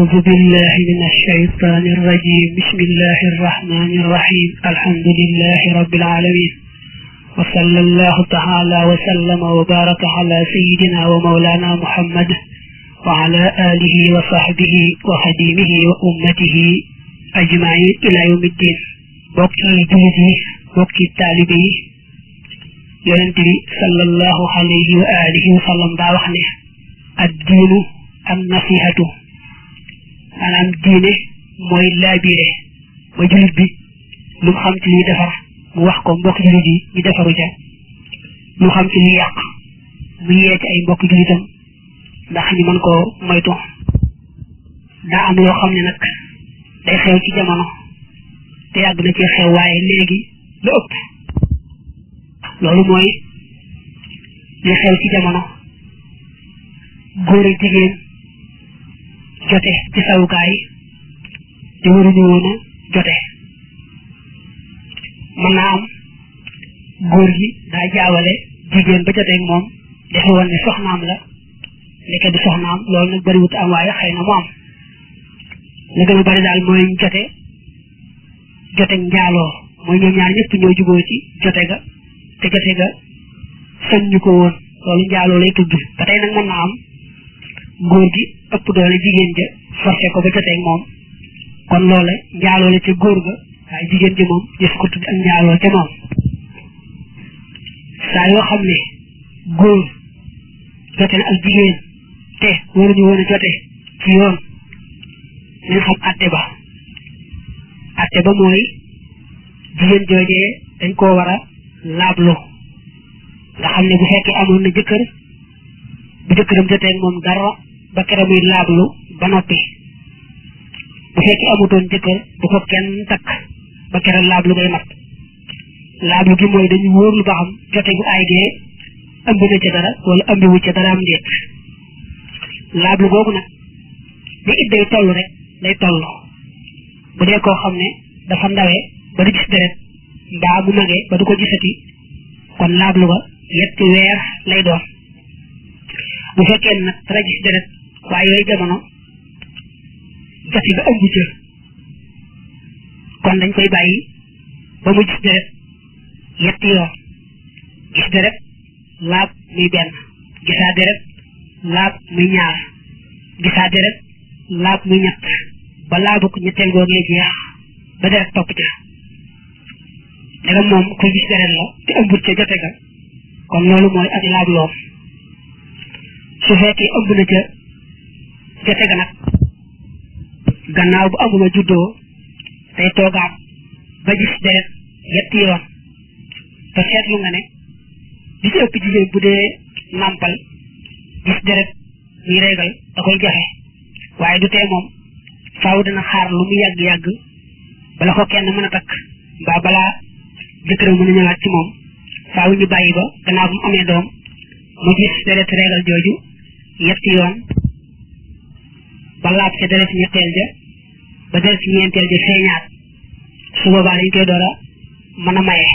أعوذ بالله من الشيطان الرجيم بسم الله الرحمن الرحيم الحمد لله رب العالمين وصلى الله تعالى وسلم وبارك على سيدنا ومولانا محمد وعلى آله وصحبه وخديمه وأمته أجمعين إلى يوم الدين بوكي جلدي بوكي التالبي يونتي صلى الله عليه وآله وسلم دا وخني الدين النصيحة maanaam diine mooy laabire ba julit bi lu mu xam ci liy defar mu wax ko mbokk julit yi ñu defaru ca lu xam ci liy yàq mu yee ci ay mbokk julitam ndax ñu mën koo moytu daa am loo xam ne nag day xew ci jamono te yàgg na ci xew waaye léegi lu ëpp loolu mooy li xew ci jamono góor ak jigéen jote ci sawukaay te waruñu woon a jote mën naa am góor gi daa jaawale jigéen ba joteeg moom defe woon ne soxnaam la nekke du soxnaam loolu nag bariwut am waaye xëy na mu am la gën a bari daal mooy jote joteeg njaaloo mooy ñoom ñaar ñëpp ñoo juboo ci jote ga te jote ga sañ ñu ko woon loolu njaaloo lay tudd ba tey nag mën naa am góor gi ëpp doole jigéen ja forcé ko ba joteeg moom kon loola njaaloo la ca góor ga waaye jigéen ji moom gis ko tudd ak njaaloo ca moom saa yoo xam ne góor jote na ak jigéen te waruñu woon a jote ci yoon nañ xam atte ba atte ba mooy jigéen joojee dañ koo war a laablu nga xam ne bu fekkee amoon na jëkkër bu jëkkëram joteeg moom dara ba kere muy laablu ba noppi bu fekkee amutoon jëkkër bu ko kenn takk ba kere laablu ngay mat laablu gi mooy dañu wóorlu ba xam jote gu ay gee ëmb na ca dara wala ëmbiwu ca dara am ndéet laablu googu nag ni it day toll rek day toll bu dee koo xam ne dafa ndawee ba du gis deret mbaa mu magee ba du ko gisati kon laablu ba yetti weer lay doon bu fekkee nag dara gis deret waaye yooyu jamono jati ba ëmb ca kon dañ koy bàyyi ba mu gis deret yetti yoon gis deret laab muy benn gisaa deret laab muy ñaar gisaa deret laab muy ñett ba laabu ko ñetteel googee jeex ba deret topp ca ndegam moom koy gis deret la te ëmbut ca jote ga kon loolu mooy ak laab loom su fekkee ëmb na ca jote ga nag gannaaw bu amuma juddoo day toogaat ba gis deret yetti yoon te seetlu nga ne li ci ëpp jigéen bu dee nàmpal gis deret muy régal da koy jafe waaye du tee moom faaw dina xaar lu mu yàgg-yàgg bala ko kenn mën a takk mbaa balaa jëkkëram mën a ñëwaat ci moom faaw ñu bàyyi ba gannaaw bu mu amee doom mu gis deret régal jooju yetti yoon ba laab ca deret ñetteel ja ba deret ñeenteel ja feeñaat su boobaa dañ koy door a mën a maye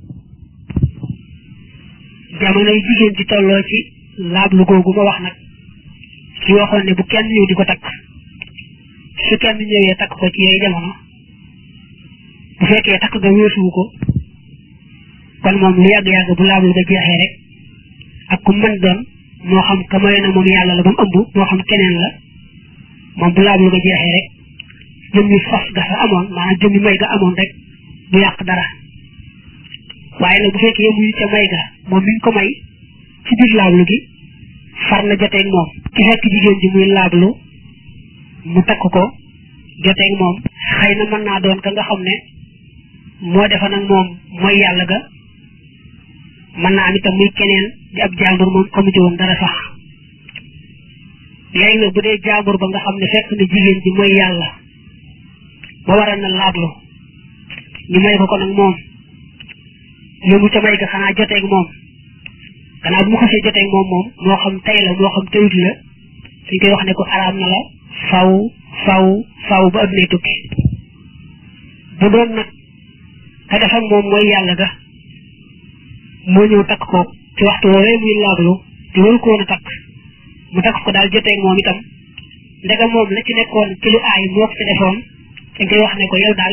jamono yi jigéen ci tolloo ci laablu googu ma wax nag ci waxoon ne bu kenn ñëw di ko takk su kenn ñëwee takk ko ci yooyu jamono bu fekkee takk nga weesuwu ko kon moom lu yàgg-yàgg bu laablu ga jeexee rek ak ku mën doon moo xam ka maye na moom yàlla la ba mu ëmb moo xam keneen la moom bu laablu ga jeexee rek jëmmi fas ga fa amoon maanaam jëmmi may ga amoon rek du yàq dara waaye nag bu fekkee yemuñu ca may ga moom mi ngi ko may ci biir laablu gi far na joteeg moom ci fekk jigéen ji muy laablu mu takk ko joteeg moom xëy na mën naa doon ka nga xam ne moo defa nag moom mooy yàlla ga mën naa am itam muy keneen di ab jàmbur moom xamu ci woon dara sax léegi nag bu dee jàmbur ba nga xam ne fekk na jigéen ji mooy yàlla ba waral na laablu ñu may ko ko nag moom yëmu ca may ga xanaa joteeg moom gannaaw bu mu xasee joteeg moom moom moo xam tey la moo xam teyut la dañ koy wax ne ko araam na la faw faw faw ba addunay tukki bu doon nag ka def ak moom mooy yàlla ga moo ñëw takk ko ci waxtu woowee muy laablu te waru ko woon a takk mu takk ko daal joteeg moom itam ndegam moom la ci nekkoon ci lu aay moo ko ci defoon dañ koy wax ne ko yow daal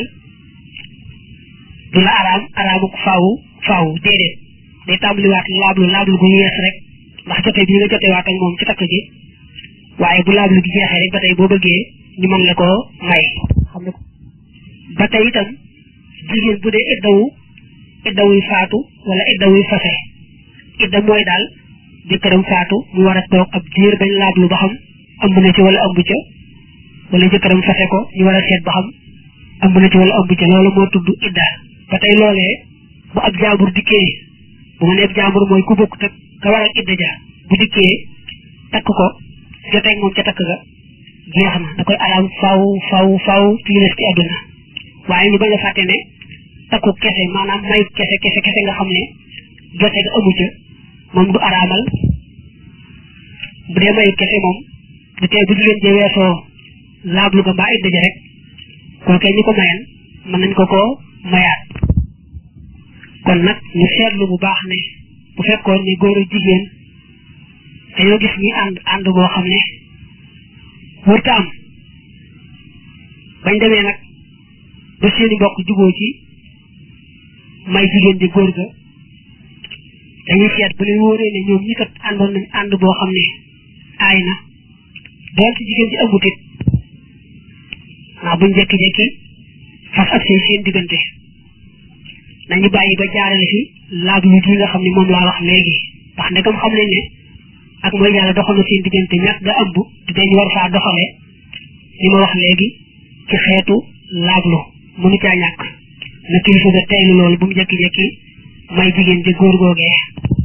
du la araam araamu ko faaw faaw déedéet day tàmbaliwaat laablu laablu gu yees rek ndax jote bi nga jote waat ak moom ci takk gi waaye bu laablu gi jeexee rek ba tey boo bëggee ñu mën la koo may xam ne ba tey itam jigéen bu dee iddawu iddawuy faatu wala iddawuy fase idda mooy daal jëkkëram faatu mu war a toog ab diir bañ laablu ba xam ëmb na ci wala ëmb ca wala jëkkëram fase ko ñu war a seet ba xam ëmb na ci wala ëmb ca loolu moo tudd idda ba tey loolee bu ab jaambur dikkee bu ma ne ab jaambur mooy ku bokk tak ka waral idda ja bu dikkee takk ko joteeg moom ca takk ga jeex na da koy araam faw faw faw fii des ci àdduna waaye ñu bañ a fàtte ne takku kese maanaam mayu kese kese kese nga xam ne jote ga amu ca moom du araamal bu dee mayu kese moom du tee bu jigéen jee weesoo laablu ga mbaa idda ja rek kookee ñi ko mayan mën nañ ko koo mayaat kon nag ñu seetlu bu baax ne bu fekkoon ne góor ak jigéen dañoo gis ñi ànd ànd boo xam ne wërta am bañ demee nag ba seeni mbokk juboo ci may jigéen di góor ga dañuy seet bu leen wóoree ne ñoom ñi kat àndoon nañ ànd boo xam ne aay na doon ci jigéen ji ëmbut it naa buñ jekki-jekki fas ak seen seen diggante nañu bàyyi ba jaarale fi laab lu gi nga xam ne moom laa wax léegi ndax ndegam xam nañ ne ak mooy yàlla doxal na seen diggante ñàkk nga ëmb di dañu war faa doxale li ma wax léegi ci xeetu laablu mënu caa ñàkk na kilifa ga teylu loolu bu mu jekki-jekki may jigéen ji góor googee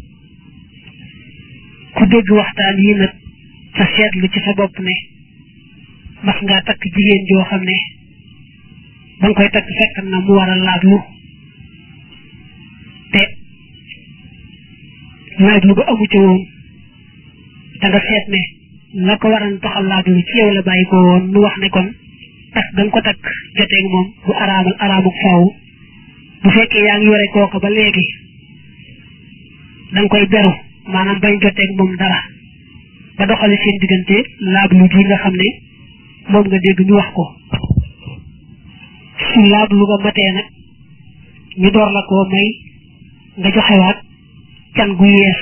ku dégg waxtaan yi nag sa seetlu ci sa bopp ne mas ngaa takk jigéen joo xam ne ba nga koy takk fekk na mu war a laablu te laablu ba amu ca woon da nga seet ne la ko waran taxal laablu ci yow la bàyyi ko woon nu wax ne kon takk da nga ko takk joteeg moom bu araamal araamuk faaw bu fekkee yaa ngi yore kooka ba léegi da nga koy beru maanaam bañ joteeg moom dara ba doxale seen diggante laablu gi nga xam ne moom nga dégg ñu wax ko su laablu nga matee nag ñu door la koo may nga joxewaat can gu yees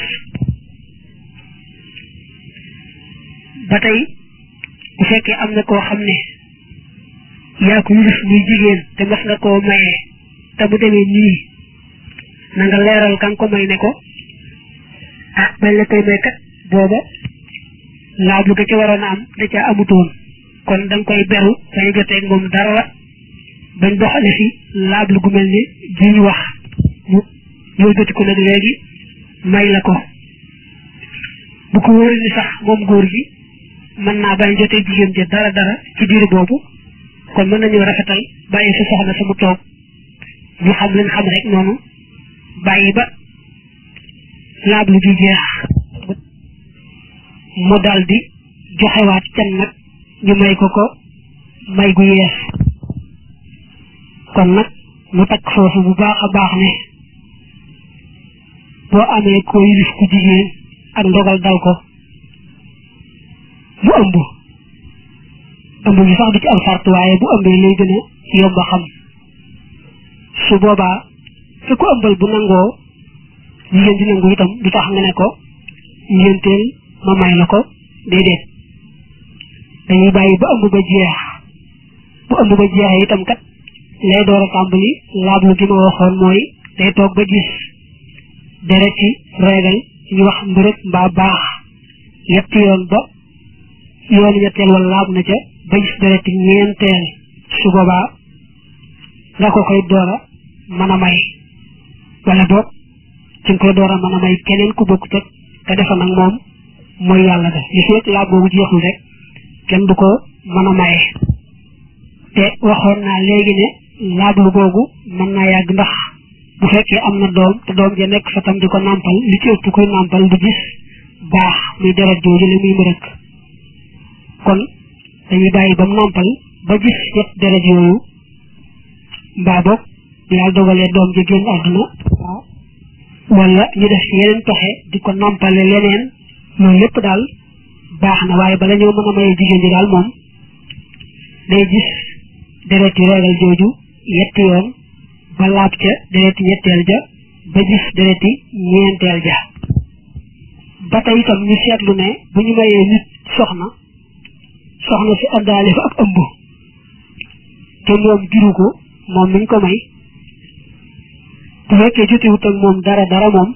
ba tey bu fekkee am na koo xam ne yaa ko yilif muy jigéen te mas nga koo mayee te mu demee nii na nga leeral kan ko may ne ko ah bañ la koy may kat booba laablu ga ca waroon a am da ca amutoon kon da nga koy beru bañ joteeg moom dara bañ doxale fi laablu gu mel ni ji ñu wax mu ñëw joti ko nag léegi may la ko bu ko wóoree ni sax moom góor gi mën naa bañ jotee jigéen ja dara dara ci biir boobu kon mën nañu rafetal bàyyi fi soxna sama toog ñu xam leen xam rek noonu bàyyi ba laablu gi jeex mu dal di joxewaat can nag ñu may ko ko may gu yees kon nag mu takk foofu bu baax a baax ne boo amee ko yilif ku jigéen ak ndogal dal ko mu ëmb ëmb gi sax du ci am sart waaye bu ëmbee lay gën a yomb a xam su boobaa te ku ëmbal bu nangoo jigéen di nangu itam du tax nga ne ko ngénteel ma may la ko déedéet dañuy bàyyi ba ëmb ba jeex bu ëmb ba jeexee itam kat lay door a tàmbali laablu gi ma waxoon mooy day toog ba gis deret ci reegal ñu wax mbërëg mbaa baax yetti yoon ba yoon ñetteel wala laab na ca ba gis deret ci ñeenteel su boobaa nga ko koy door a mën a may wala boog ci nga koy door a mën a may keneen ku bokk teg te defa nag moom mooy yàlla da li fekk laab boobu jeexul rek kenn du ko mën a maye te waxoon naa léegi ne laablu googu mën naa yàgg ndax bu fekkee am na doom te doom ja nekk fa tam di ko nàmpal li ci ëpp koy nàmpal du gis baax muy deret jooju la muy mbërëk kon dañuy bàyyi ba mu nàmpal ba gis yet deret yooyu mbaa boog yàlla dogalee doom ja génn àdduna wala ñu def ci yeneen pexe di ko nàmpale leneen loolu lépp daal baax na waaye bala ñoo mën a maye jigéen ji daal moom day gis dereti reegal jooju yetti yoon ba laab ca dereti ñetteel ja ba gis dereti ñeenteel ja ba tey itam ñu seetlu ne bu ñu mayee nit soxna soxna si àndaale fa ak ëmb te moom juru ko moom miñ ko may bu fekkee jotewut ak moom dara dara moom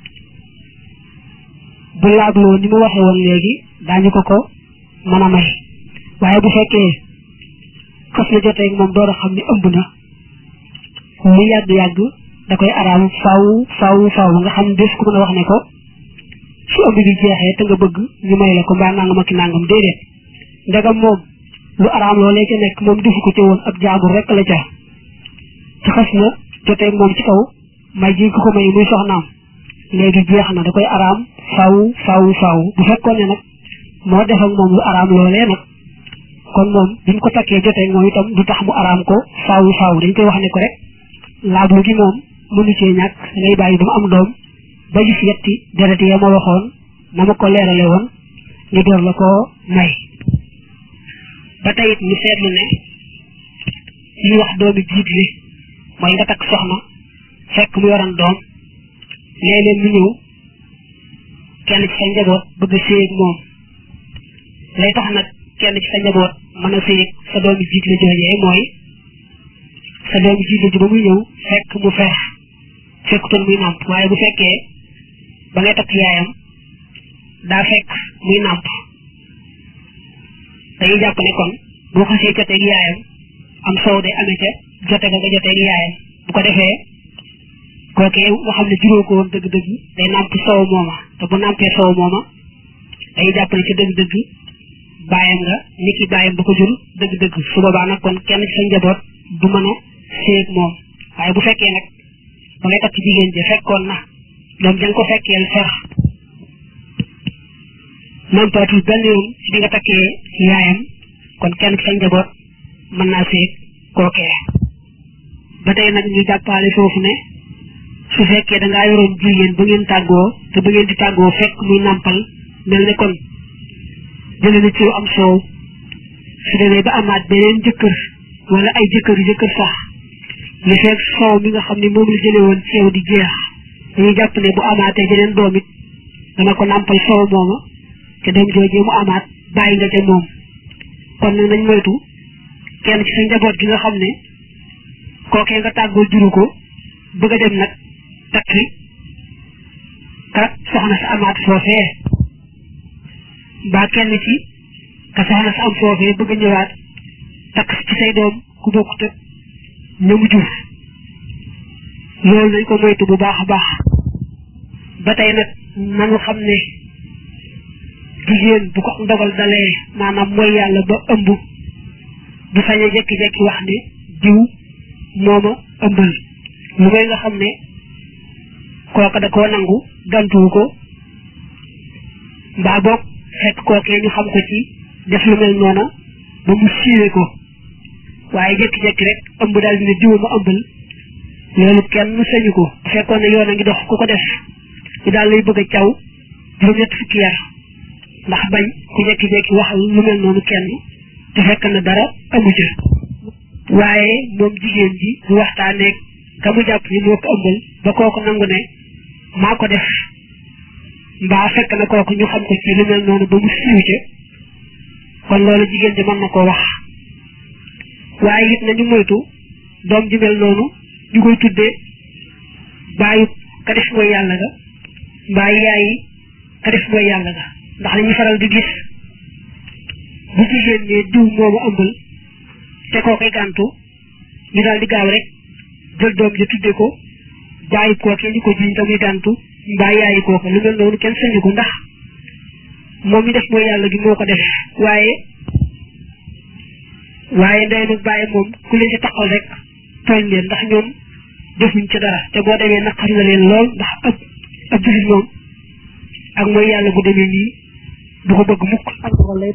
bu laagloo ni mu waxee woon léegi daañu ko ko mën a may waaye bu fekkee xas na jotee moom door a xam ne ëmb na lu yàgg-yàgg da koy araam faw faw faw nga xam ne des ko mën a wax ne ko su ëmb bi jeexee te nga bëgg ñu may la ko mbaa nangam ak nangam déedéet ndegam moom lu araam loolee ca nekk moom defu ko ci woon ab jaabur rek la ca te xas na jotee moom ci kaw may ji ko ko may muy soxnaam léegi jeex na da koy araam faw faw faw bu fekkoon ne nag moo def ak moom lu araam loolee nag kon moom biñ ko takkee jotee moom itam du tax mu araam ko faw faw dañ koy wax ne ko rek laablu gi moom mënu cee ñàkk ngay bàyyi ba mu am doom ba gis yetti deret ya ma waxoon na ma ko leerale woon ñu door la ko may ba tey it ñu seetlu ne li wax doomi jiit li mooy nga takk soxna fekk mu yoran doom léeg-léeg mu ñëw kenn ci sa njaboot bëgg a séy ak moom lay tax nag kenn ci sa njaboot mën a séy ak sa doomi jiit la joojee mooy sa doomi jiit la ji ba muy ñëw fekk mu feex fekkutoon muy nàmp waaye bu fekkee ba ngay takk yaayam daa fekk muy nàmp dañuy jàpp ne kon boo xasee joteeg yaayam am soow day amee ca jote ga nga joteeg yaayam bu ko defee kookee nga xam ne juróo ko woon dëgg-dëgg day nàmp soow mooma te bu nàmpee soow mooma dañuy jàpp ne ca dëgg-dëgg bàyyam nga ni ki bàyyam ba ko jur dëgg-dëgg su boobaa nag kon kenn ci sa njaboot du mën a séeg moom waaye bu fekkee nag ba ngay takk jigéen ji fekkoon na doom ja nga ko fekkeel fer nampaatul benn yoon ci di nga takkee yaayam kon kenn ci sa njaboot mën naa séeg kookee ba tey nag ñu jàppaale foofu ne su fekkee da ngaa yoroon jigéen ba ngeen tàggoo te ba ngeen di tàggoo fekk muy nàmpal mel ne kon jëlee na ci am soow su demee ba amaat beneen jëkkër wala ay jëkkër jëkkër sax li fekk soow mi nga xam ne moom la jëlee woon ci yow di jeex dañuy jàpp ne bu amaatee jeneen doom it dana ko nàmpal soow mooma te doom joojee mu amaat bàyyi nga ca moom kon nag nañ moytu kenn ci sa njaboot gi nga xam ne kookee nga tàggoo juru ko bëgg a dem nag takki ka soxna sa amaat foofee mbaa kenn ci ka soxna sa am foofee bëgg a ñëwaat takk ci say doom ku bokkut ak ñamu jur loolu nañ ko moytu bu baax a baax ba tey nag nanu xam ne jigéen bu ko ndogal dalee maanaam mooy yàlla ba ëmb du sañ a jekki-jekki wax ne diw mooma ëmbal lu may nga xam ne kooka da koo nangu gantuwu ko mbaa boog fekk kookee ñu xam ko ci def lu mel noona ba mu siiwee ko waaye jekki-jekki rek ëmb daal dina diwa ma ëmbal loolu kenn sañu ko bu fekkoon ne yoon a ngi dox ku ko def ñu daal lay bëgg a caw juróom-ñett fukki yar ndax bañ ku jekki-jekki wax lu mel noonu kenn te fekk na dara amu ca waaye moom jigéen ji bu waxtaanee ka mu jàpp ni moo ko ëmbal ba kooku nangu ne maa ko def mbaa fekk na kooku ñu xam ko ci lu mel noonu ba mu siiw ca kon loolu jigéen ji mën na koo wax waaye it nañu moytu doom ji mel noonu ñu koy tuddee bàyyi ka def mooy yàlla ga mbaa yaayi ka def mooy yàlla ga ndax dañuy faral di gis bu jigéen ne diw moomu ëmbal te koo koy gàntu ñu daal di gaaw rek jël doom ji tudde ko bàyyi kooke ñu ko jiñ te muy gàntu mbaa yaayi kooka lu mel noonu kenn sañu ko ndax moom mi def mooy yàlla gi moo ko def waaye waaye ndey nag bàyyi moom ku leen ci taxal rek tooñ leen ndax ñoom defuñ ci dara te boo demee naqari na leen lool ndax ab ab jullit moom ak mooy yàlla bu demee nii du ko bëgg mukk ak lay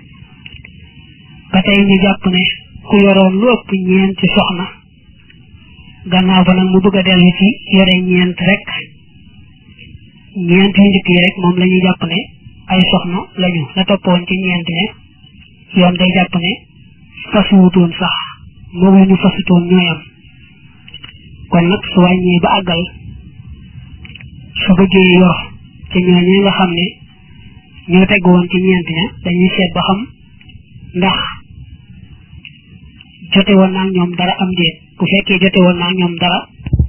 ba tey ñu jàpp ne ku yoroon lu ëpp ñeenti soxna gannaaw ba nag mu bëgg a dellu ci yore ñeent rek ñeent yu njëkk yi rek moom la ñuy jàpp ne ay soxna lañu la toppoon ci ñeent ne yoon day jàpp ne fasuwutoon sax moom la ñu fasutoon ñooyam kon nag su wàññee ba àggal su bëggee yor ci ñooñee nga xam ne ñoo teg woon ci ñeent ña dañuy seet ba xam ndax jote woon naa ñoom dara am déet bu fekkee jote woon naa ñoom dara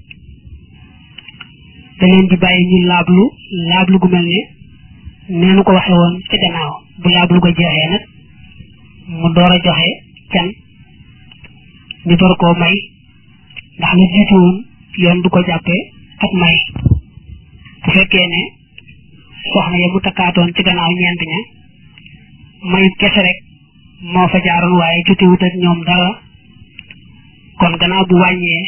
da leen di bàyyi ñu laablu laablu gu mel ne neenu ko waxe woon ci gannaaw bu laablu ko jeexee nag mu door a joxe can ñu door koo may ndax la jiitu woon yoon du ko jàppee ak may bu fekkee ne soxna ya mu takkaatoon ci gannaaw ñeent ña mayu kese rek moo fa jaaroon waaye jotewut ak ñoom dara kon gannaaw bu wàññee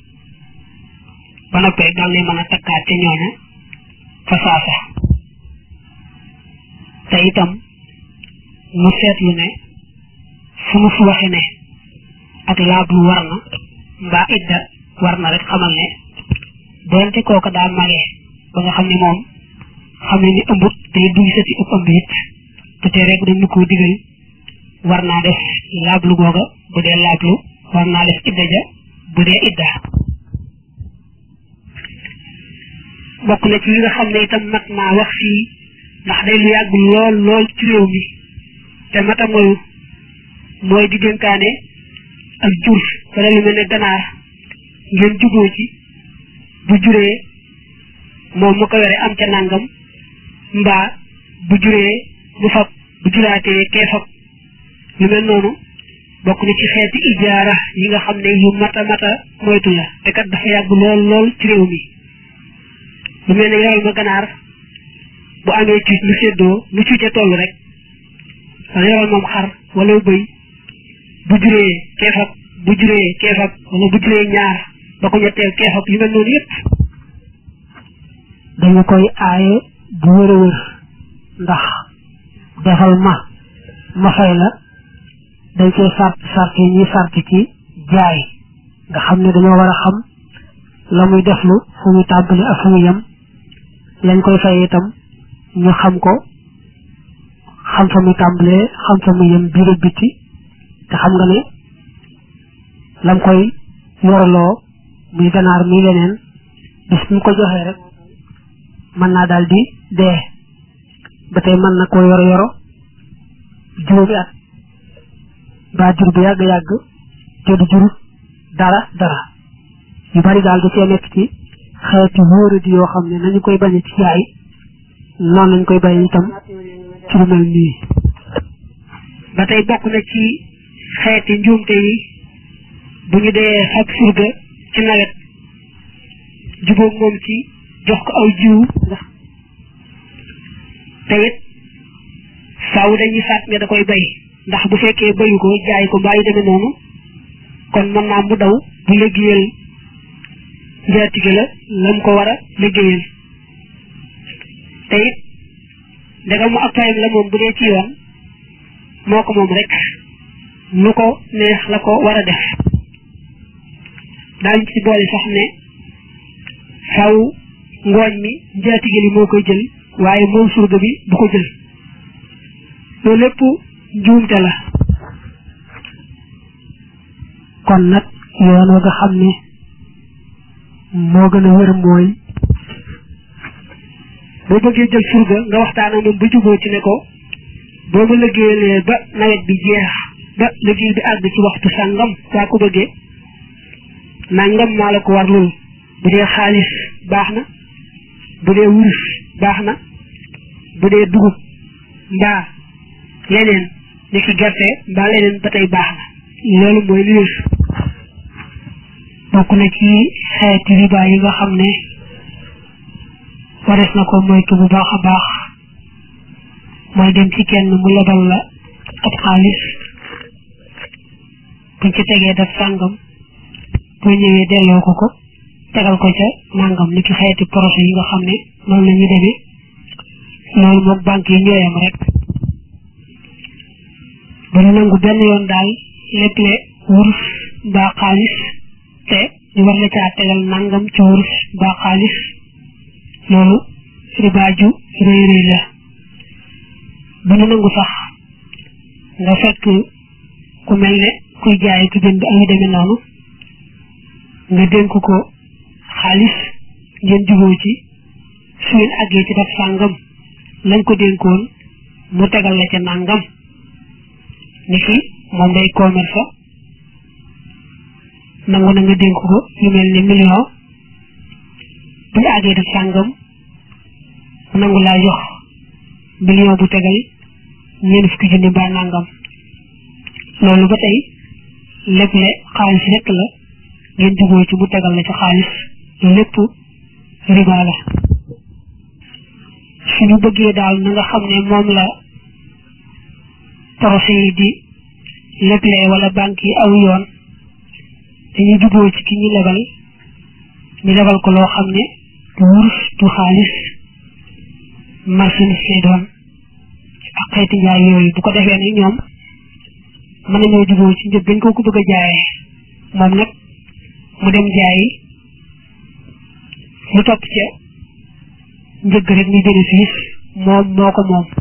ba noppee dal lay mën a takkaat ca ñooña fa saasa te itam mu seetlu ne fu mu fu waxe ne ak laablu war na mbaa idda war na rek xamal ne doonte kooka daa magee ba nga xam ne moom xam ne ni ëmbut te duy sati ëpp ëmb it te te rek dañu ko digal war naa def laablu googa bu dee laablu war naa def idda ja bu dee idda bokk na ci yi nga xam ne itam mat naa wax fii ndax day lu yàgg lool lool ci réew mi te mata moyu mooy di dénkaane ak jur wala lu mel ne ganaar ngeen juboo ci bu juree moom mu ko yore am ca nangam mbaa bu juree mu fab bu juraatee kee fab lu mel noonu bokk na ci xeeti ijaara yi nga xam ne yu mata mata moytu la te kat dafa yàgg lool lool ci réew mi lu mel ne yoral ma ganaar bu amee cuuc mu séddoo lu cuuce toll rek wala yoral moom xar wala bëy bu juree keefab bu juree keefab wala bu juree ñaar ba ko ñetteel keefab yu mel noonu yépp dañu koy aaye bu wër a wër ndax defal ma ma fay la dañ koy sart sart yi ñuy sart ci jaay nga xam ne dañoo war a xam la muy deflu fu muy tàmbali ak fu muy yem lañ koy fay itam ñu xam ko xam fa muy tàmbalee xam fa muy yem biir ak biti te xam nga ne lam koy yorloo muy ganaar muy leneen bis mu ko joxee rek mën naa daal di dee ba tey mën na ko yoro yoro juróomi at mbaa jur bu yàgg yàgg te du jur dara dara yu bari daal da cee nekk ci xeeti wóoradi yoo xam ne nañu koy bañe ci jaay noonu lañ koy bañe itam ci lu mel nii ba tey bokk na ci xeeti njuumte yi bu ñu dee fab surga ci nawet jubóog moom ci jox ko aw jiwu ndax te it faaw dañuy faat ne da koy bay ndax bu fekkee bayu ko jaay ko mbaa yu demee noonu kon mën naa mu daw bu liggéeyal njaatige la lam ko war a liggéeyal te it ndegam mu ak payam la moom bu dee ci yoon moo ko moom rek lu ko neex la ko war a def daañ ci boole sax ne faw ngooñ mi njaatige li moo koy jël waaye moom surga bi bu ko jël loolu lépp njuumte la kon nag yoon wa nga xam ne moo gën a wér mooy boo bëggee jël surga nga waxtaan ak moom ba juboo ci ne ko boo ma liggéeyalee ba nawet bi jeex ba liggéey bi àgg ci waxtu sàngam saa ko bëggee nangam maa la ko war loolu bu dee xaalis baax na bu dee wurus baax na bu dee dugub mbaa leneen ni ki gerte mbaa leneen ba tey baax na loolu mooy li wér bokk na ci xeeti riba yi nga xam ne wares na ko moytu bu baax a baax mooy dem ci kenn mu lebal la ab xaalis buñ ci tegee def sàngam boo ñëwee delloo ko ko tegal ko ca nangam ni ki xeeti projet yi nga xam ne noonu la ñu demee loolu moog banque yi ñooyam rek bu ñu nangu benn yoon daal lépp le wurus mbaa xaalis te ñu war la caa tegal nangam ci wurus mbaa xaalis loolu riba ju rëy rëy la bu ñu nangu sax nga fekk ku mel ne kuy jaay ku jënd ak yu demee noonu nga dénk ko xaalis ngeen juboo ci su ngeen àggee ci daf sàngam lañ ko dénkoon mu tegal la ca nàngam ni ki moom day commerce nangu na nga dénk ko yu mel ni million bu ñu àggee daf sàngam mu nangu laa jox million bu tegal ñeent fukki junni ba nàngam loolu ba tey lépp le xaalis rekk la ngeen juboo ci mu tegal la ci xaalis lépp riba la suñu bëggee daal na nga xam ne moom la procès yi di leble wala banque yi aw yoon dañuy juboo ci ki ñu lebal ñu lebal ko loo xam ne du wurus du xaalis marchandise lay doon ak xeeti njaay yooyu bu ko defee ne ñoom mën nañoo juboo ci njëg dañ ko ko bëgg a jaayee moom nag mu dem jaayi lu topp ca njëgg rek muy bénéfice moom moo ko moom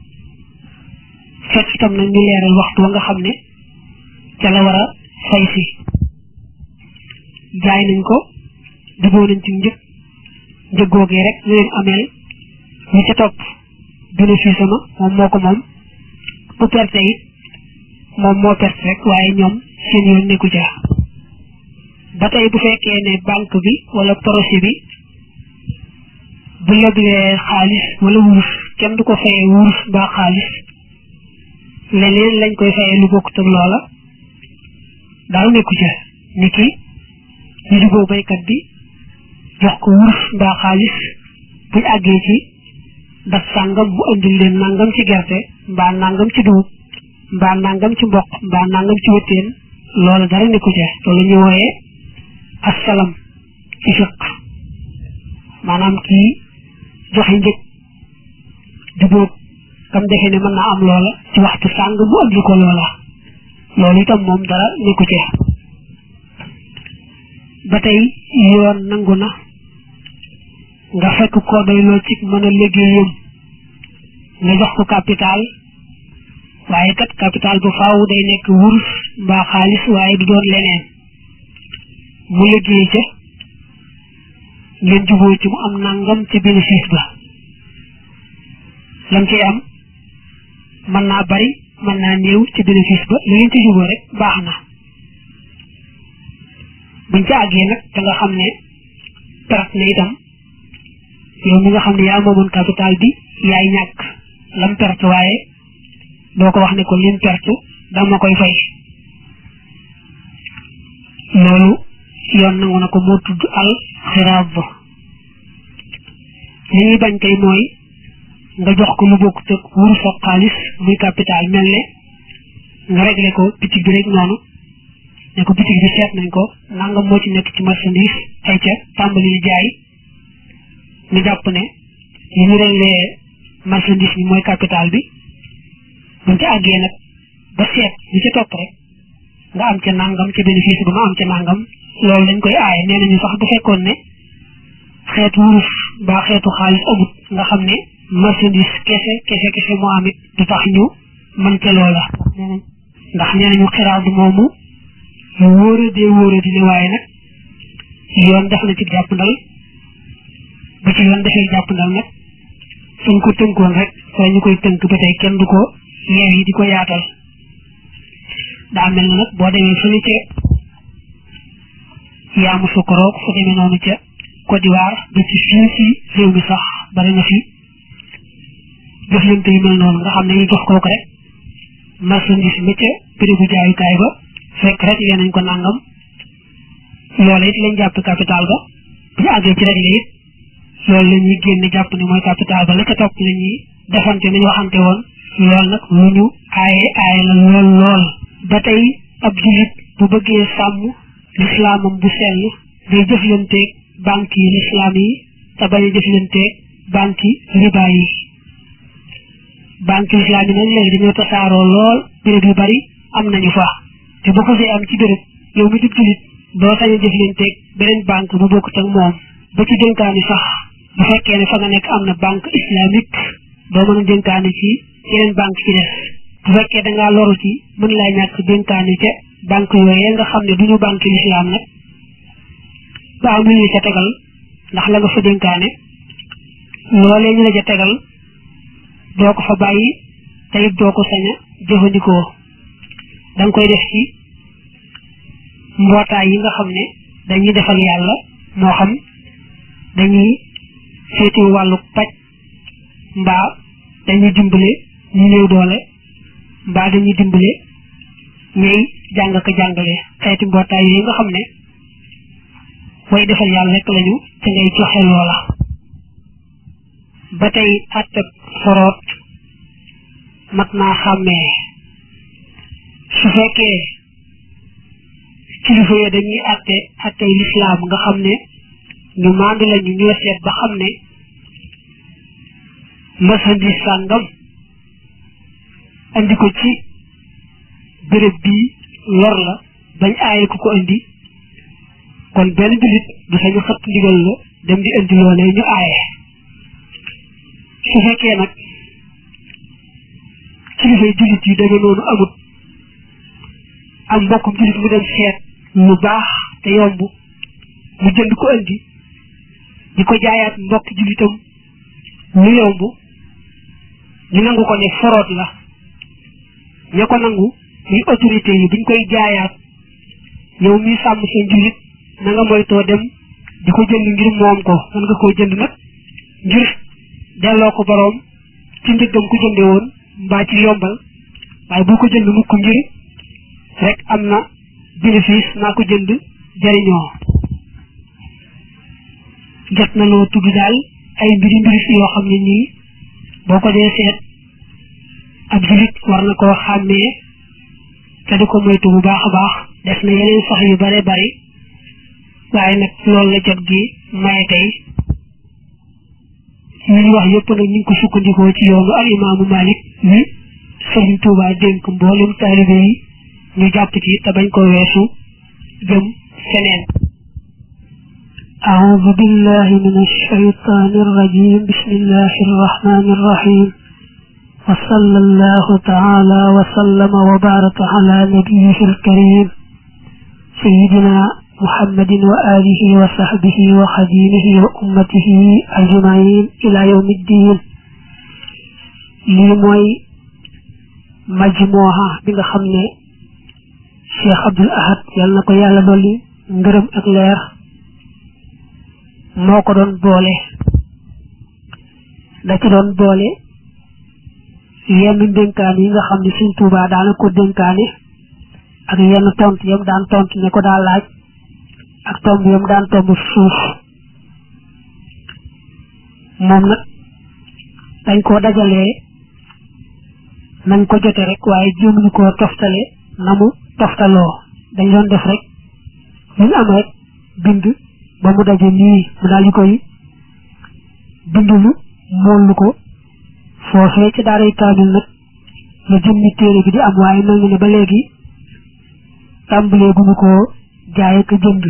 fekk itam nag ñu leeral waxtu wa nga xam ne ca la war a fay si jaay nañ ko juboo nañ ci njëg njëg googee rek ñu leen ameel ñu ca topp bénéfice ma moom moo ko moom bu perte it moom moo perte rek waaye ñoom seen yoon nekku ca ba tey bu fekkee ne banque bi wala projet bi bu leblee xaalis wala wurus kenn du ko fayee wurus mbaa xaalis leneen lañ koy fayee lu bokkut ak loola daal nekku ca ni ki ñu juboo baykat bi jox ko wurus mbaa xaalis buñ àggee ci daf sàngam bu andil leen nangam ci gerte mbaa nangam ci dugub mbaa nangam ci mboq mbaa nangam ci wëttéen loola dara nekku ca loolu ñu wooyee assalam ci fiq maanaam kii joxe njëg jubóog kam defee ne mën naa am loola ci waxtu sàng mu andi ko loola loolu itam moom dara nekku ci ba tey yoon nangu na nga fekk ko doy loo ci mën a liggéeyam nga jox ko capital waaye kat capital bu faaw day nekk wurus mbaa xaalis waaye du doon leneen mu liggéey ca ngeen juboo ci mu am nangam ci bénéfice ba lam ci am mën naa bari mën naa néew ci bénéfice ba li ngeen ci juboo rek baax na buñ ca àggee nag da nga xam ne perte na itam yow mi nga xam ne yaa moomoon capital bi yaay ñàkk lam perte waaye doo ko wax ne ko lim perte dama koy fay loolu yoon nangu na ko moo tudd al xiraab li ñuy bañ kay mooy nga jox ko lu bokk tëg wurus ak xaalis muy capital mel ne nga réglé ko bitig bi rek noonu ne ko bitig bi seet nañ ko nangam moo ci nekk ci marchandise ay ca tàmbali jaay ñu jàpp ne li ñu réglé marchandise bi mooy capital bi buñ ci àggee nag ba seet li ci topp rek nga am ca nangam ca bénéfice ba nga am ca nangam loolu dañ koy aaye nee nañu sax bu fekkoon ne xeetu wurus mbaa xeetu xaalis amut nga xam ne marchandise kese kese kese moo amit du tax ñu mën ca loola ndax nee nañu xiraat moomu lu wóora dee wóora di ne waaye nag yoon def na ci jàppandal bu ci yoon defee jàppandal nag suñ ko tënkoon rek fa ñu koy tënk ba tey kenn du ko yeew yi di ko yaatal daa mel na nag boo demee fële ca yaamu sukkaroog fu demee noonu ca Côte d'Ivoire ba ci fii ci réew mi sax bari na fi jëflante yu mel noonu nga xam ne ñu jox kooku rek marchandise ba ca bérébu jaayukaay ba fekk rek lee nañ ko nangam loola it lañ jàpp capital ba bu ñu àggee ci rek la it loolu la ñuy génne jàpp ne mooy capital ba la ca topp la ñuy defante nañu waxante woon lool nag lu ñu aaye aaye la lool lool ba tey ab jullit bu bëggee sàmm lislaamam bu sell day jëflanteeg banque yi lislaam yi te bañ a jëflanteeg banque yi riba yi banque lislaam yi nag léegi dañoo tasaaroo lool béréb yu bari am nañu fa te bu ko see am ci béréb yow mi dib jullit doo sañ a jëflanteeg beneen banque bu bokkut ak moom ba ci dénkaani sax bu fekkee ne fa nga nekk am na banque islamique doo mën a dénkaani ci yeneen banque ci des bu fekkee da ngaa loru ci mën laa ñàkk dénkaane ca banque yooyee nga xam ne duñu banque lislaam nag ba am lu ñu ca tegal ndax la nga fa dénkaane loolee ñu la ca tegal doo ko fa bàyyi te it doo ko sañ a jëfandikoo da nga koy def ci mbootaay yi nga xam ne dañuy defal yàlla moo xam dañuy féeti wàllu paj mbaa dañuy dimbale ñu néew doole mbaa dañuy dimbale ñay jàng ko jàngale xeeti mbootaay yi nga xam ne way defal yàlla rek lañu te ngay joxe loola ba tey àttab foroot mat naa xàmmee su fekkee kilifa yi dañuy àtte àttey lislaam nga xam ne ñu maandu lañu ñoo seet ba xam ne marchandise sàngam andi ko ci béréb bii lor la bañ aaye ku ko andi kon benn jullit du sañu xët ndigal la dem di andi loolee ñu aaye su fekkee nag kilifay jullit yi demee noonu amut am mbokkum jullit mu dem seet lu baax te yomb mu jënd ko andi di ko jaayaat mbokk jullitam lu yomb ñu nangu ko ne foroot la ña ko nangu muy autorité yi buñ koy jaayaat yow mi sàmm seen jullit na nga moytoo dem di ko jënd ngir moom ko man nga koo jënd nag ngir delloo ko boroom ci njëggam ko jënde woon mbaa ci yombal waaye bu ko jënd mukk ngir rek am na bénéfice naa ko jënd jariñoo jot na loo tudd daal ay mbiri mbiri fi yoo xam ne nii boo ko dee seet ab julit war na koo xàmmee te di ko moytu bu baax a baax def na yeneen sax yu bare bari waaye nag loolu la jot gi maye tey li ñu wax yëpp nag ñu ngi ko sukkandikoo ci yoonu al imaamu malik ni sëriñ tuuba dénk mboolem taalibe yi ñu jàpp ci te bañ ko weesu jëm feneen أعوذ بالله من الشيطان الرجيم بسم الله الرحمن الرحيم وصلى الله تعالى وسلم وبارك على نبيه الكريم سيدنا محمد وآله وصحبه وخديمه وأمته أجمعين إلى يوم الدين لموي مجموعة بيغا خمني شيخ عبد الأحد يالنا كو يالا دولي ngërëm ak leer moo ko doon boole da ci doon boole yenn dénkaan yi nga xam ne suñ tuubaa daana ko dénkaane ak yenn tont yam daan tont ne ko daa laaj ak tomb yam daan tomb suuf moom nag dañ koo dajalee nañ ko jote rek waaye jéemuñu koo toftale na mu toftaloo dañ doon def rek luñ am rek bind ba mu daje nii mu daal di koy bindulu moolu ko foofee ci daaray kaamil nag la jëmmi téere bi di am waaye mel na ne ba léegi tàmbalee guñu koo jaay ak jënd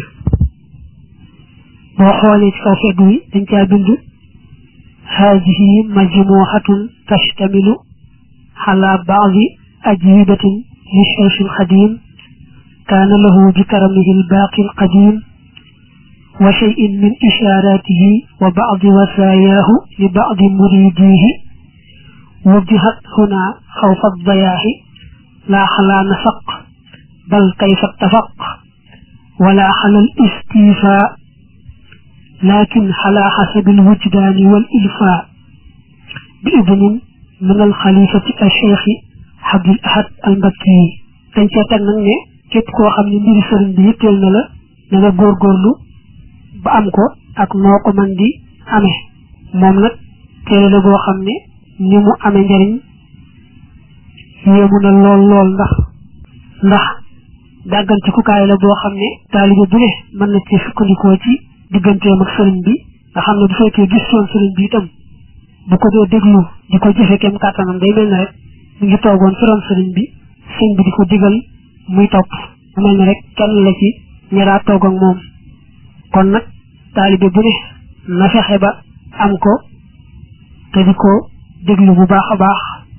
boo xoolee ci kaw fegg wi dañ caa bind haadihi majmuhatun tashtamilu ala baadi ajwibatin li cheikh alxadim kaana lahu bi karamihi albaaqi alqadim wa cheyin min ishaaratihi wa baadi wasaayaahu li baadi muridihi وجهت هنا خوف الضياع لا على نفق بل كيف اتفق ولا على الاستيفاء لكن على حسب الوجدان والإلفاء بإذن من الخليفة الشيخ عبد الأحد المكي dañ ca teg nag ne képp koo xam ne mbiri sëriñ bi yitteel na la na nga góorgóorlu ba am ko ak noo ko man di amee moom nag téere la boo xam ne ni mu amee njariñ yéemu na lool lool ndax ndax dàggantikukaay la boo xam ne taalibe bu ne mën na ci sukkandikoo ci digganteem ak sëriñ bi nga xam ne bu fekkee gis soon sëriñ bi itam bu ko dee déglu di ko jëfe kem kàttanam day mel ne rek mu ngi toogoon fi ron sëriñ bi sëñ bi di ko digal muy topp mu mel ne rek kenn la ci ñaraa toog ak moom kon nag taalibe bu ne na fexe ba am ko te di ko déglu bu baax a baax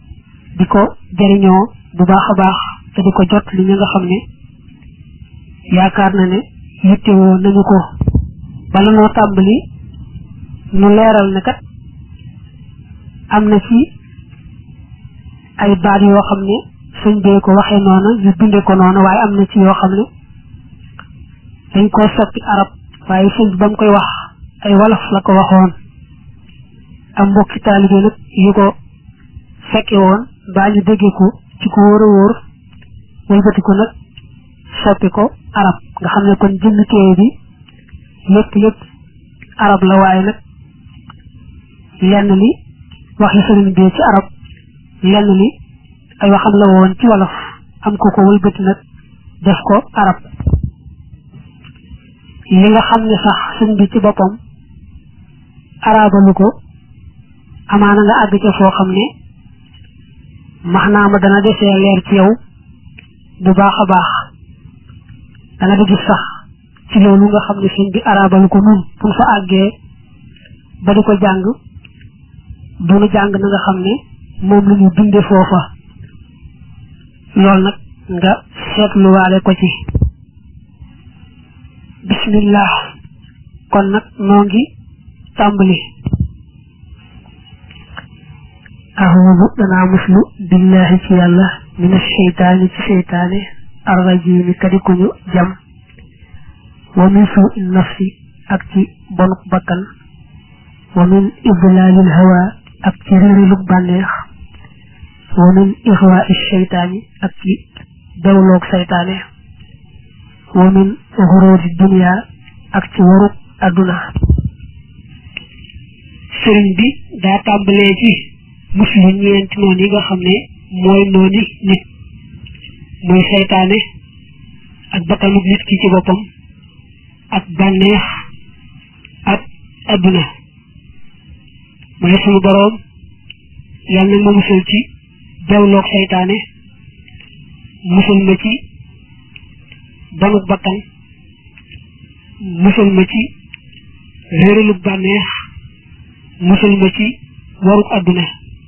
di ko jariñoo bu baax a baax te di ko jot li ñu nga xam ne yaakaar na ne yittewoo nañu ko bala noo tàmbali nu leeral ne kat am na ci ay baat yoo xam ne sëñ bee ko waxee noonu ñu binde ko noonu waaye am na ci yoo xam ne dañ koo soppi arab waaye sëñ bi ba mu koy wax ay wolof la ko waxoon am mbokki taalibe nag yu ko fekke woon baa ñu déggee ko ci ko wóor a wóor wëlbati ko nag soppi ko arab nga xam ne kon jëmmi téere bi lépp lépp arab la waaye nag lenn li waxi sëriñ bi ci arab lenn li ay waxam la woon ci wolof am ko ko wëlbati nag def ko arab li nga xam ne sax sëñ bi ci boppam arabalu ko amaana nga àgg ca foo xam ne maxnaama dana desee leer ci yow bu baax a baax dana di gis sax ci loolu nga xam ne sëñ bi arabalu ko nun pour fa àggee ba di ko jàng duñu jàng na nga xam ne moom lu ñu binde foofa loolu nag nga seetluwaale ko ci bismillah kon nag noo ngi tàmbali ahudu danaa muslu billahi ci yàlla min asheytaani ci seytaane arrajimi kadikuñu jam wa min suu nafsi ak ci bonuk bakkan wa min idlalil hawa ak ci réerilug bànneex wa min ixwaa sheytaani ak ci dawloog seytaane wa min xuróori dunia ak ci warug adduna sëriñ bi daa tàmbalee ci muslu ñeenti noon yi nga xam ne mooy nooni nit muy seytaane ak bakkanub nit ki ci boppam ak bànneex ak adduna mu ne suñu boroom yàlla na ma musul ci bewloog seytaane musul ma ci banuk bakkan musul ma ci réeralug bànneex musul ma ci waruk adduna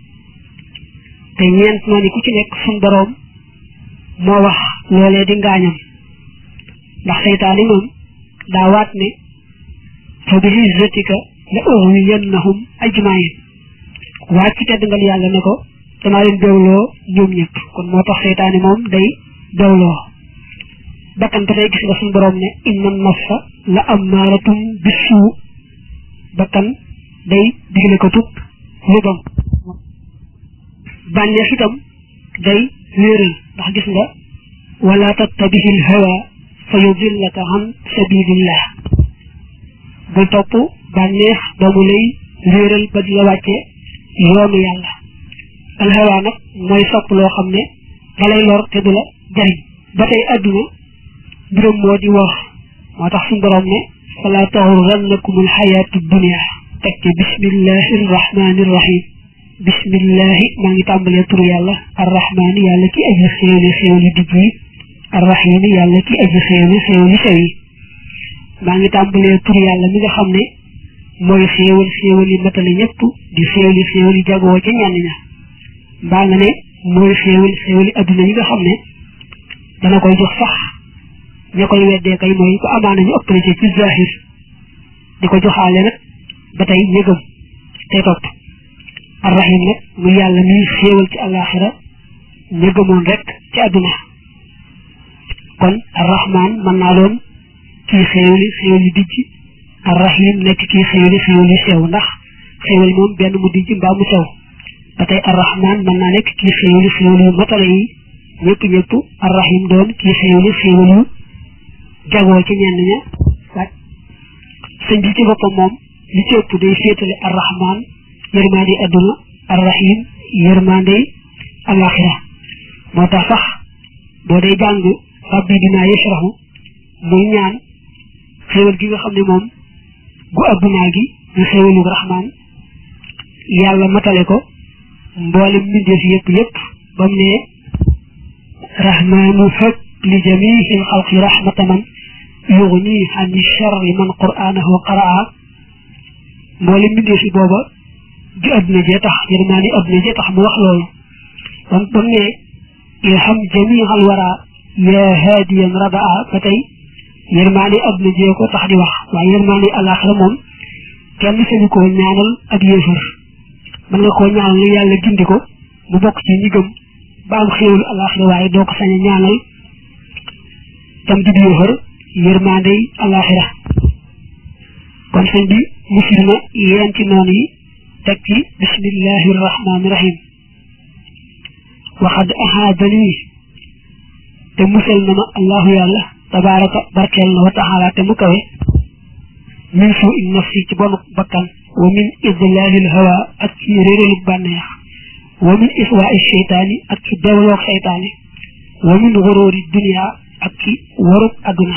te ñeent noonu ku ci nekk suñ boroom moo wax loolee di ngaañam ndax seytaane moom daa waat ne fa bi izzatika la ughwiyannahum ajmain waat ci tedd ngal yàlla ne ko danaa leen bewloo ñoom ñëpp kon moo tax seytaane moom day bewloo bakkan ba tey gis nga suñ boroom ne inna nafsa la ammaratum bisuu bakkan day digle ko tub lu bon bànneex itam day wéeral ndax gis nga wala tattabihil hawa fa yudillaka an sabilillah bul topp bànneex ba mu lay wéeral ba di la wàcce yoonu yàlla al hawa nag mooy sopp loo xam ne da lay lor te du la jariñ ba tey adduna mbiram moo di wax moo tax suñu borom ne fala taxurrannakum al xayaatu dunia teg ci bismillahi arrahmani irrahim bismillahi maa ngi tàmbalee turu yàlla arrahmani yàlla ki aji xéewli xéewli digg yi arrahimi yàlla ki aji xéewli xéewli sew yi maa ngi tàmbalee turu yàlla mi nga xam ne mooy xéewal xéewal yi matale ñëpp di xéewli xéewal yi jagoo ca ñenn ña mbaa nga ne mooy xéewal xéewal yi adduna yi nga xam ne dana koy jox sax ña koy weddee kay mooy ko amaana ñu ëppale ci ci zahir di ko joxaale nag ba tey ñëgëm tey topp arrahim nag mu yàlla muy xéewal ci àllaaxira ñëgëmoon rek ci àdduna kon arrahman mën naa doon kii xéewali xéewal yu dijj arrahim nekk kii xéewali xéewal yu sew ndax xéewal moom benn mu dijj mbaa mu sew ba tey arrahman mën naa nekk kii xéewali xéewal yu matale yi ñëpp ñëpp arrahim doon kii xéewali xéewal yu jagoo ci ñenn ña sëñ bi ci boppam moom li ci ëpp day féetale arrahman yërmande adduna arrahim yërmande alaxira moo tax sax boo day jàng rabbi dinaa yashrahu muy ñaan xéewal gi nga xam ne moom gu addunaa gi ñu xéewalu rahman yàlla matale ko mboolem mbindeef yëpp yëpp ba mu ne rahmanu hëb li jamihi xalqi rahmataman yuxni ani charri man qur'anahu qaraa mboolem mbindee fi booba di adduna jee tax yërmaani adduna jee tax mu wax loolu kon ba mu ne ilham jamial wara yaa haadiyan radaa ba tey yërmaane àdduna jee ko tax di wax waaye yërmaane àllaaxira moom kenn sañu koo ñaanal ak yéefar mën nga koo ñaanal li yàlla gindi ko mu bokk ci ñi gëm ba am xéewlu àllaaxira waaye doo ko sañ a ñaanal tam di yéefar yërmaande àllaaxira kon sëñ bi musir na yeen ci noonu yi teg ci bismillahi rahmaani rahim waxad ahaadani te musal na ma allahu yàlla tabaraka barkeel na wa taala te mu kawe min suu in nafsi ci bonu bakkan wa min idlalil hawa ak ci réeralu bànneex wa min iswaai seytaani ak ci bewloog seytaani wa min xuróori dunia ak ci warub àdduna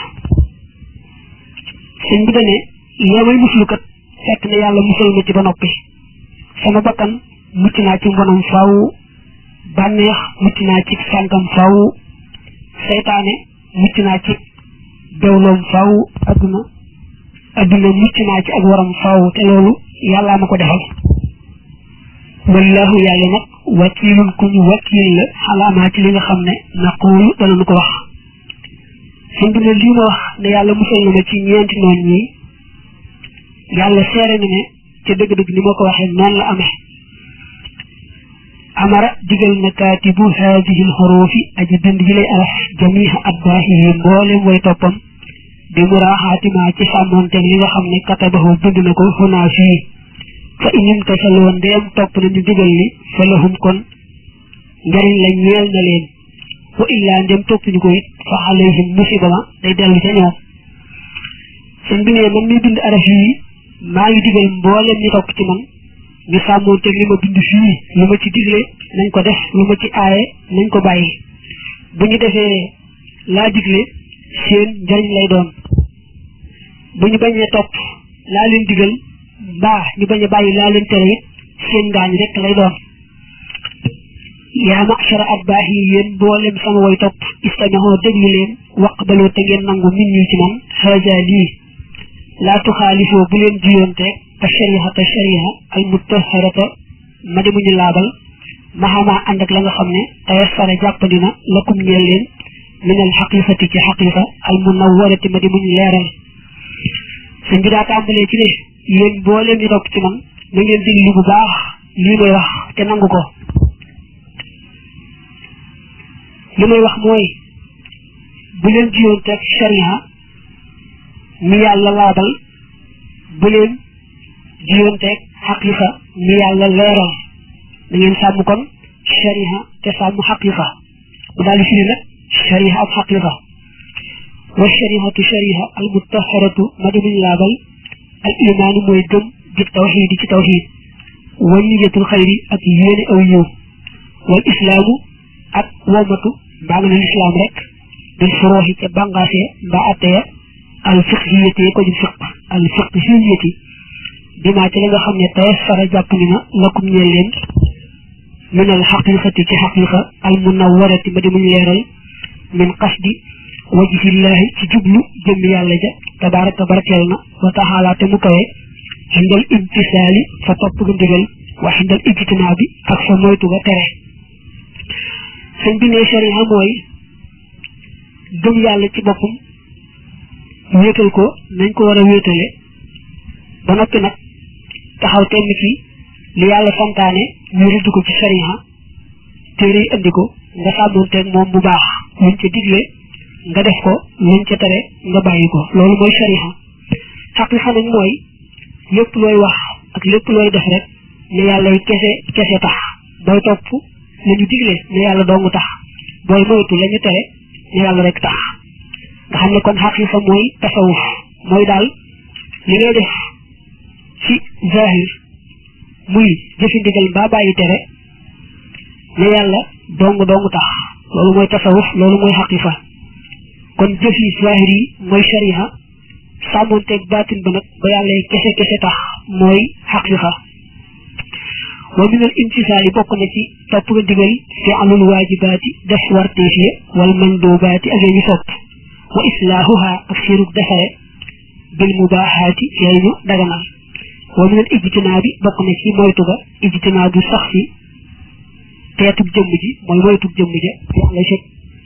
sëñ bi dane lee may muslukat fekk na yàlla musal ma ci ba noppi sama bakkan mucc naa ci mbonam faaw bànneex mucc naa ci sànkam faaw seytaane mucc naa ci bewloom faaw adduna adduna mucc naa ci ak waram faaw te loolu yàllaa ma ko defal wallahu yàlla nag wakiilun ku ñu wakiil la xalaamaa ci li nga xam ne naquulu danañu ko wax sëñ bi ne lii ma wax ne yàlla musal na ma ci ñeenti noon ñi yàlla seere na ne ca dëgg-dëgg ni ma ko waxee noonu la amee amara digal na kaatibu haadihi lxuruufi aji bind ji lay araf jamiha atbaahihi mboolem way toppam bi muraaxaatimaa ci sàmmoonteeg li nga xam ne katabahu bind na ko xunaa fii fa inim tasaloo ndeem topp nañu digal li fa lahum kon njariñ la ñeel na leen wa illaa ndem toppuñu ko it fa alayhim musiba ma day dellu ca ñoom sëñ bi ne man mi bind araf yi maa ngi digal mboolem ñi topp ci man ñu sàmmoon teg li ma bind fii lu ma ci digle nañ ko def lu ma ci aaye nañ ko bàyyi bu ñu defee laa digle seen njariñ lay doon bu ñu bañee topp laa leen digal mbaa ñu bañ a bàyyi laa leen tere it seen ngaañ rek lay doon yaa machara atbaax yi yéen mboolem sama way topp istamihoo déglu leen waqbaloo te ngeen nangu min ñi ci man haja lii laa tuxaalifoo bu leen jiyoonte te shariha te shariha al mutaharata ma di muñu laabal maxamaa ànd ak la nga xam ne tayassara jàppandi na lakum ñeel leen min al xaqiqati ci xaqiqa al munawwarati ma di muñu leeral sëñ bi daa tàmbalee ci ne yéen mbooleem ñu topp ci man na ngeen diglu bu baax lii may wax te nangu ko li may wax mooy bu leen jiyoonteeg sharia mi yàlla laabal bu leen jiyoonteeg xaqiqa mi yàlla leeral da ngeen sàmm kon sharia te sàmm xaqiqa bu daal di firi nag sharia ak xaqiqa wa shariatu sharia al mutaharatu ma di muñ laabal al imaanu mooy gëm bi tawxiid ci tawxiid wa niyatul xayri ak yéene aw yiw wal islaamu ak womatu mbaa nga ne lislaam rek bil furuuxi ca bàngaase mbaa atteya al fiqhiyati ko ju fiq al fiqhiyati bi maa ci la nga xam ne tayassara jàpp ni na lakum ñeel leen min al xaqiqati ci xaqiqa al munawwarati ma di muñ leeral min qasdi wajhillahi ci jublu jëm yàlla ja tabaraka barakeel na wa taxaala te mu kawe xindal imtisaali fa topp ga ndigal wa xindal ijtinaa bi ak fa moytu ga tere sëñ bi ne sharia mooy gëm yàlla ci boppam wéetal ko nañ ko war a wéetale ba noppi nag taxaw temm ci li yàlla santaane ñu rëdd ko ci sharia téere yi andi ko nga sàmmonteeg moom bu baax luñ ca digle nga def ko luñ ca tere nga bàyyi ko loolu mooy sharia xaqiqa nag mooy lépp looy wax ak lépp looy def rek ne yàlla yi kese kese tax booy topp lañu digle ne yàlla doomu tax booy moytu lañu tere ne yàlla rek tax nga xam ne kon xaqiqa mooy tasawuf mooy daal li ngay def ci zahir muy jëfi ndigal mbaa bàyyi tere ne yàlla dong dong tax loolu mooy tasawuf loolu mooy xaqiqa kon jëf yi zahir yi mooy sharia sàmmonteeg baatin ba nag ba yàlla yi kese kese tax mooy xaqiqa wa min al imtisaali bokk na ci topp nga digal fi alul waajibaati def warteef ya wal mandubaati ak ñu sopp wa islaahuha ak seenug defare bil mubaaxaati yooyu ñu daganal wa min al ijtinaabi bokk na ci moytu ga ijtinaabu sax si teetub jëmm ji mooy moytub jëmm ja fi'la shay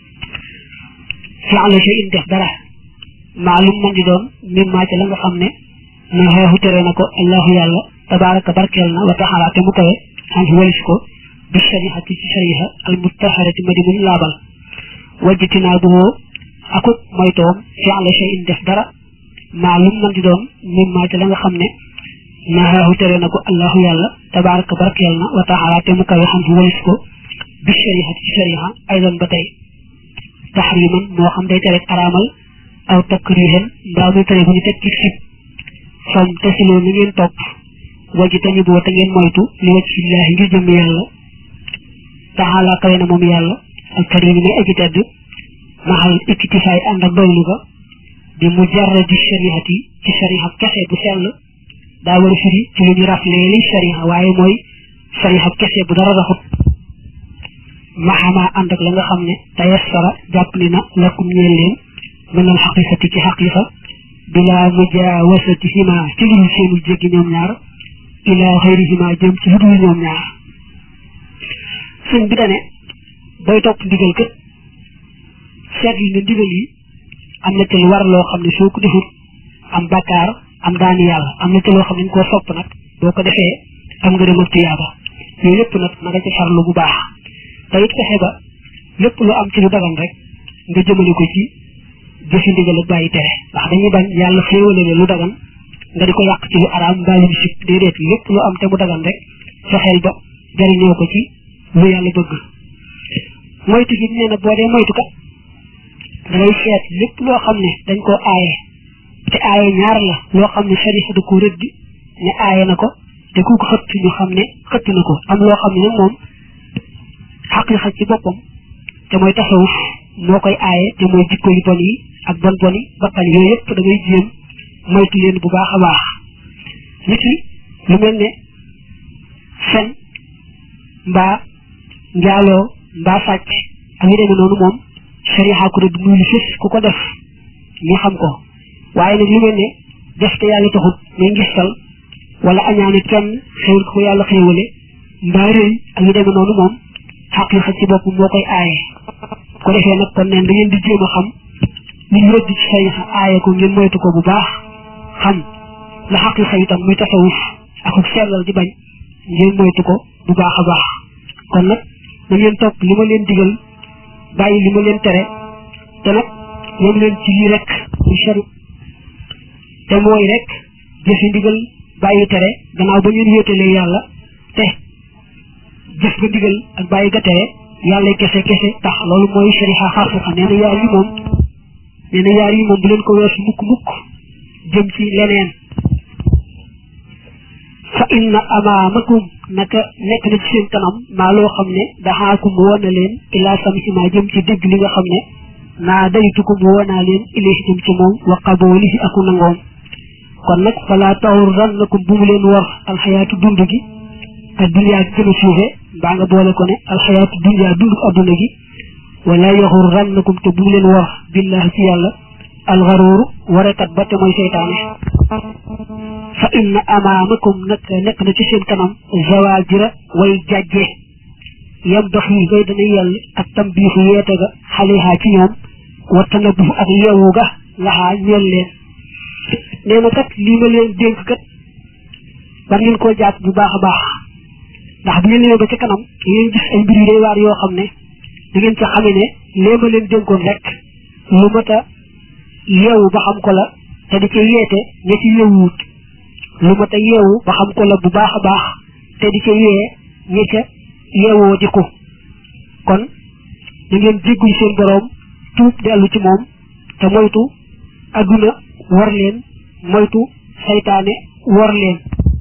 fi'la shay in def dara maalum man di doon min maa ca la nga xam ne nahaahu tere na ko allahu yàlla tabaraka barkeel na wa taxala te mu kawe an walis ko bi shariati ci shariha al mutaharati ma di muñ laabal wajjatinaa buhoo akut moytoom fi'la shay in def dara maalum man di doon min maa ca la nga xam ne nahaahu tere na ko allahu yàlla tabaraka barkeel na wa taxala te mu kawe an walis ko bi shariati ci shariha aydan ba tey taxriman moo xam day tere araamal aw takrihan mbaa muy tere bu ñu teg ci sib fam tasiloo ni ngeen topp waji tañu boo te ngeen moytu li wacc fillaahi ngir jëm yàlla taxalaa kawe na moom yàlla al karim may aji tedd maxal iktifaay ànd ak doylu ga di mujarradi shariati ci shariha kese bu sell daa war a firi ci lu ñu raflee li shariha waaye mooy shariha kese bu dara raxut maxamaa ànd ak la nga xam ne tayassara jàpp ni na lakum ñeel leen min al xaqiqati ci xaqiqa bila mujaawasatihima ci lu seenu jéggi ñoom ñaar ila xayrihima jëm ci lu dul ñoom ñaar sëñ bi dane booy topp ndigal kët seetlu ne ndigal yi am na ci lu war loo xam ne soo ko defut am bakkaar am daani yàlla am na ci loo xam ne ñu koo sopp nag boo ko defee am nga dem ak tuyaaba yooyu lépp nag na nga ci farlu bu baax te it fexe ba lépp lu am ci lu dagan rek nga jëmale ko ci jëfi ndigal ak bàyyi tere ndax dañuy bañ yàlla xéewale la lu dagan nga di ko yàq ci lu araam mbaa lu sib déedéet lépp lu am te mu dagan rek fexeel ba jariñoo ko ci lu yàlla bëgg moytu gi nee na boo dee moytu kat da ngay seet lépp loo xam ne dañ koo aaye te aaye ñaar la loo xam ne sariya da ko rëdd ne aaye na ko te ku ko xëtt ñu xam ne xëtt na ko am loo xam ne nag moom xaqiiqa ci boppam te mooy tasawuf moo koy aaye te mooy jikko yu bon yi ak bon bon yi bakkan yooyu yëpp da ngay jéem moytu leen bu baax a baax nit ki lu mel ne fen mbaa njaaloo mbaa sàcc ak yu demee noonu moom sariya ko rëdd muy lu fës ku ko def ñu xam ko waaye nag lu mel ne def te yàlla taxut muy ngistal wala añaane kenn xéwal ko yàlla xéwale mbaa rëy ak yu demee noonu moom xaqiiqa ci bopp moo koy aaye ko defee nag kon neen da ngeen di jéem a xam li ñu rëdd ci sariya aaye ko ngeen moytu ko bu baax xam la xaqiiqa itam muy tasawuf ak ak sellal di bañ ngeen moytu ko bu baax a baax kon nag na ngeen topp li ma leen digal bàyyi li ma leen tere te nag yem leen ci lii rek muy sari te mooy rek jëfi ndigal bàyyi tere gannaaw ba ngeen wéetalee yàlla te jëf nga ndigal ak bàyyi ga tere yàlla kese kese tax loolu mooy shariha xaqiqa nee na yaar yi moom nee na yaar yi moom bu leen ko weesu mukk mukk jëm ci leneen fa inna amaamakum naka nekk na ci seen kanam maa loo xam ne daxaakum woon na leen ilaa samsima jëm ci dégg li nga xam ne naa daytukum woonaa leen ilayhi jëm ci moom wa qaboolihi aku nangoom kon nag falaa taxurrannakum bu mu leen war alxayaatu dund gi ak duniyaa gi gën a suufe mbaa nga boole ko ne alxayaatu duniyaa dund adduna gi wala yaxurrannakum te bu mu leen war billahi ci yàlla alxaruuru warekat ba te mooy seytaane fa inna amaamakum nag nekk na ci seen kanam zawaajira way jàjje yam dox yi ngay dana yell ak tambiixu yeete ga xalihaa ci ñoom wa tanabuhu ak yeewu ga laxaa ñeel leen nee na kat lii ma leen dénk kat war ngeen koo jàpp bu baax a baax ndax bu ngeen ñëwee ba ca kanam da ngeen gis ay mbir yu day waar yoo xam ne da ngeen ca xame ne lee ma leen dénkoon rek lu mat a yeewu ba xam ko la te di ca yeete ña ci yeewuut lu mat a yeewu ba xam ko la bu baax a baax te di ca yee ña ca yeewoo di ko kon da ngeen jéggul seen boroom tuub dellu ci moom te moytu adduna war leen moytu saytaane war leen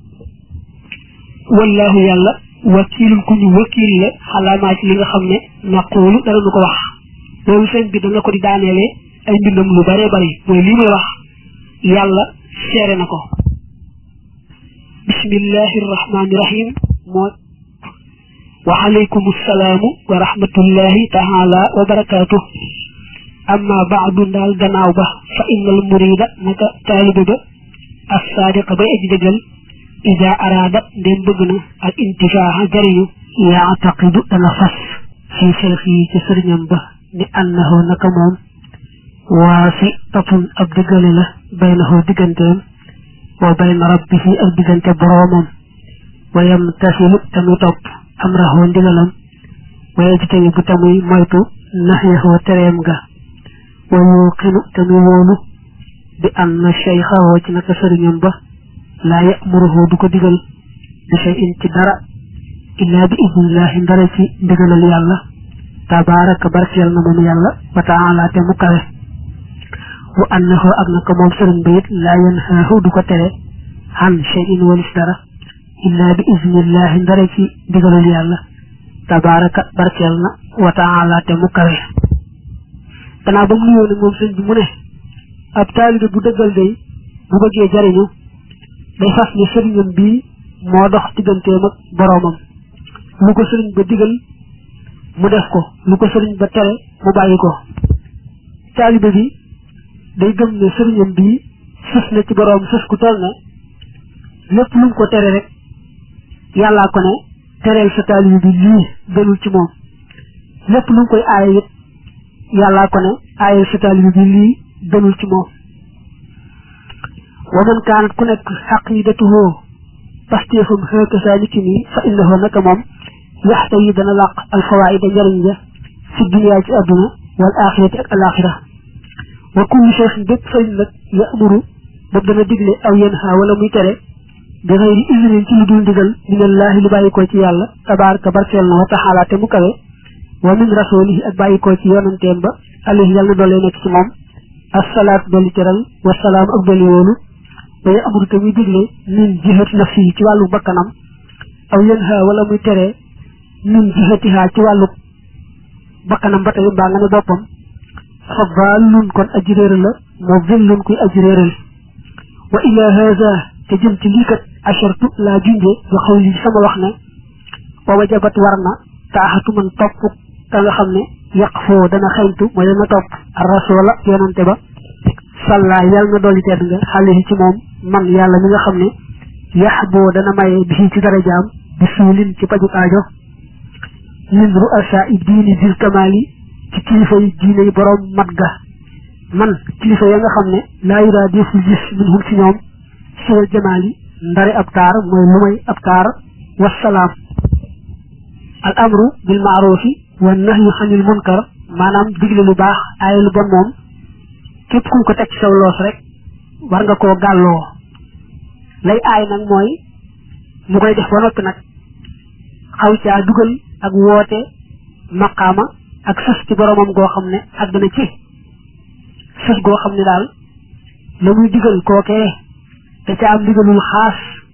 wallahu yàlla wakiilul ku ñu wakiil la xalaamaa ci li nga xam ne naqoolu dara nu ko wax loolu sëñ bi dana ko di daaneele ay mbindam lu bare bari mooy lii may wax yàlla seere na ko bismillahi rahmaani rahim moo wa alaykum assalaamu wa rahmatullahi taala wa barakaatuh amma baadu ndaal gannaaw ba fa innal murida naka taalibe ba as saadiqa bay aji dëggal ida araada ndeen bëgg na al intifaaxa jariñu yaataqidu dana fas fi cheikh yi ci sëriñam ba ni annahu naka moom waasi tatun ab diggale la baynahu digganteem wa bayna rabbihi ak diggante boroomam wa yamtasilu tamuy topp amrahu ndigalam wa yajtani bu tamuy moytu naxyahu tereem ga wa yuqinu tamuy wóolu bi anna cheikhahu ci naka sëriñam ba laa yamuruhu du ko digal bi shay'in ci dara illaa bi idnillahi ndara ci ndigalal yàlla tabaraka barkeel na moom yàlla wa taala te mu kawe wa annahu ak naka moom sëriñ ba it laa yanhaahu du ko tere an shay'in walis dara illaa bi idnillahi ndara ci ndigalal yàlla tabaraka barkeel na wa taala te mu kawe gannaaw ba mu nuyoo ne moom sëñ bi mu ne ab taalibe bu dëggal day bu bëggee jariñu day fas ne sëriñam bii moo dox digganteem ak boroomam lu ko sëriñ ba digal mu def ko lu ko sëriñ ba tere mu bàyyi ko taalibe bi day gëm ne sëriñam bii sës na ci boroom sës ku toll ne lépp lu mu ko tere rek yàllaa ko ne tereel sa taalibe bi lii gënul ci moom lépp lu mu koy aaye it yàllaa ko ne aayal sa taalibe bi lii gënul ci moom wa man kaanat ku nekk xaqidatuhu pasteefum xëeka saa niki nii fa innahu naka moom yaxta yi dana làq alfawaida njariñ ja fi duniyaa ci àdduna wal axirati ak alaxira wa kullu cheikhin bépp sëriñ nag yamuru boobu dana digle aw yanha wala muy tere bi xëyri isnin ci lu dul ndigal minallaahi lu bàyyikoo ci yàlla tabaraka barkeel na wa taxaala te mu kawe wa min rasulihi ak bàyyikoo ci yonanteem ba alayhi yàlla na doolee nekk ci moom assalaatu dolli teral wasalaam ak dolli woolu ba amuru te muy digle min jihati nafsi ci wàllu bakkanam aw yanha wala muy tere min jihatiha ci wàllu bakkanam ba tey mbaa nga ne boppam fa dallun kon aji réer la moo villun kuy aji réeral wa ila hada te jëm ci lii kat ashartu laa junje wa xaw li sama wax ne wa wajabat war na taaxatu man topp ka nga xam ne yàq foo dana xeñtu mooy dana topp rasoola yonante ba salla yàlla na dolli tedd nga xale yi ci moom man yàlla mi nga xam ne yax boo dana maye bi ci darajaam bi suulin ci paju aajo min ru'asa i diini dil kamaali ci kilifa yi diine yi borom mat ga man kilifa ya nga xam ne laa yuraa defu gis min hum ci ñoom siwal jamaali ndari ab taar mooy lu may ab taar wasalaam al amru bil maarufi wa nahyu xanil munkar maanaam digle lu baax aaye lu bon moom képp ku ko teg ci saw loos rek war nga koo gàlloo lay aay nag mooy mu koy def ba noppi nag xaw caa dugal ak woote maqaama ak sës ci boromam goo xam ne àgg na ci sës goo xam ne daal la muy digal kookee da ca am digalul xaas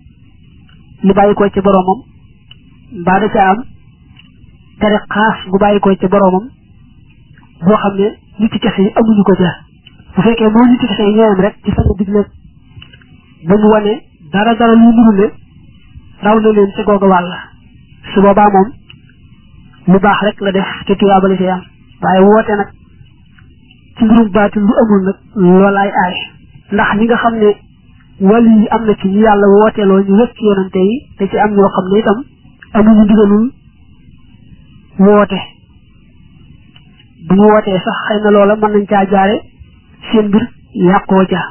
li bàyyi ko ci boromam mbaa da ca am tere xaas gu bàyyi ko ci boromam boo xam ne nit ci kese yi amuñu ko ca bu fekkee moo nit ci kese yi ñooyam rek ci sama digle ba mu wane dara dara lu nuru ne raw na leen ca googa wàll su boobaa moom lu baax rek la def te tuyaabali ci am waaye woote nag ci mbirum baatin lu amul nag loolaay aay ndax ñi nga xam ne wàll yi am na ci ñu yàlla wooteeloo ñu wëcc yonante yi te ci am ñoo xam ne itam amuñu ndigalul woote bu ñu wootee sax xëy na loola mën nañ caa jaare seen mbir yàqoo ca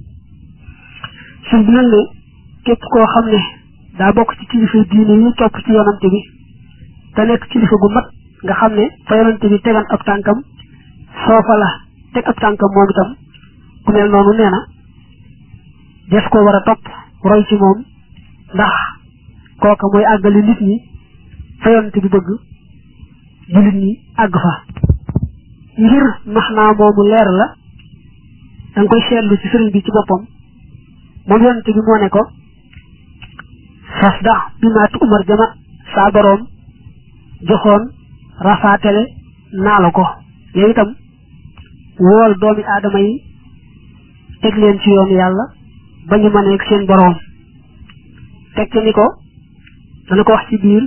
suñ bi nag ne képp koo xam ne daa bokk ci kilifa diine yi topp ci yonante bi te nekk kilifa gu mat nga xam ne fa yonante bi tegan ab tànkam foofa la teg ab tànkam moom itam ku mel noonu nee na des ko war a topp roy ci moom ndax kooka mooy àggali nit ñi fa yonante bi bëgg jullit ñi àgg fa ngir max naa moomu leer la da nga koy seetlu ci sëriñ bi ci boppam moom yonante bi moo ne ko fasda bi maa tu umar jama saa boroom joxoon rafaatele naa la ko yow itam wool doomi aadama yi teg leen ci yoonu yàlla ba ñu mën ak seen boroom teg ci ni ko dana ko wax ci biir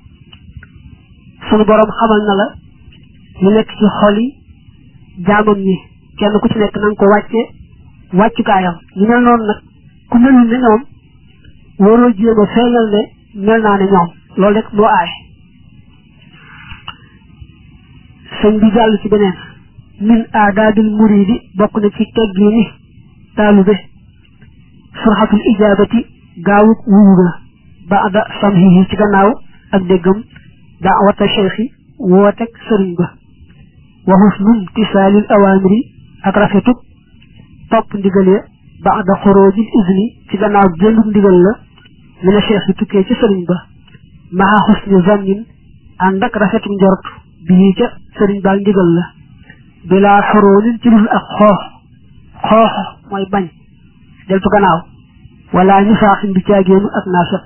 sunu boroom xamal na la ñu nekk ci xol yi jaamam ñi kenn ku ci nekk na nga ko wàcce wàccukaayam ñu mel noonu nag ku melul ne ñoom waroo jéem a feeñal ne mel naa ne ñoom loolu rek moo aay sëñ bi jàll ci beneen min aadaabil muridi bokk na ci teggi ni taalube surxatul ijaabati gaawuk wuyu ga baada samhihi ci gannaaw ak déggam daawata cheikhi wootek sëriñ ba wa husnum tisaalil awaamiri ak rafetub topp ndigal ya baada xoroojil izni ci gannaaw génnuk ndigal la mina cheikh bi tukkee ci sëriñ ba maha husni zannin ànd ak rafetuk njort bii ca sëriñ baa ndigal la bilaa xoroonin ci dul ak xoox xoox mooy bañ deltu gannaaw wala ñu saaxin bi caagéenu ak naafiq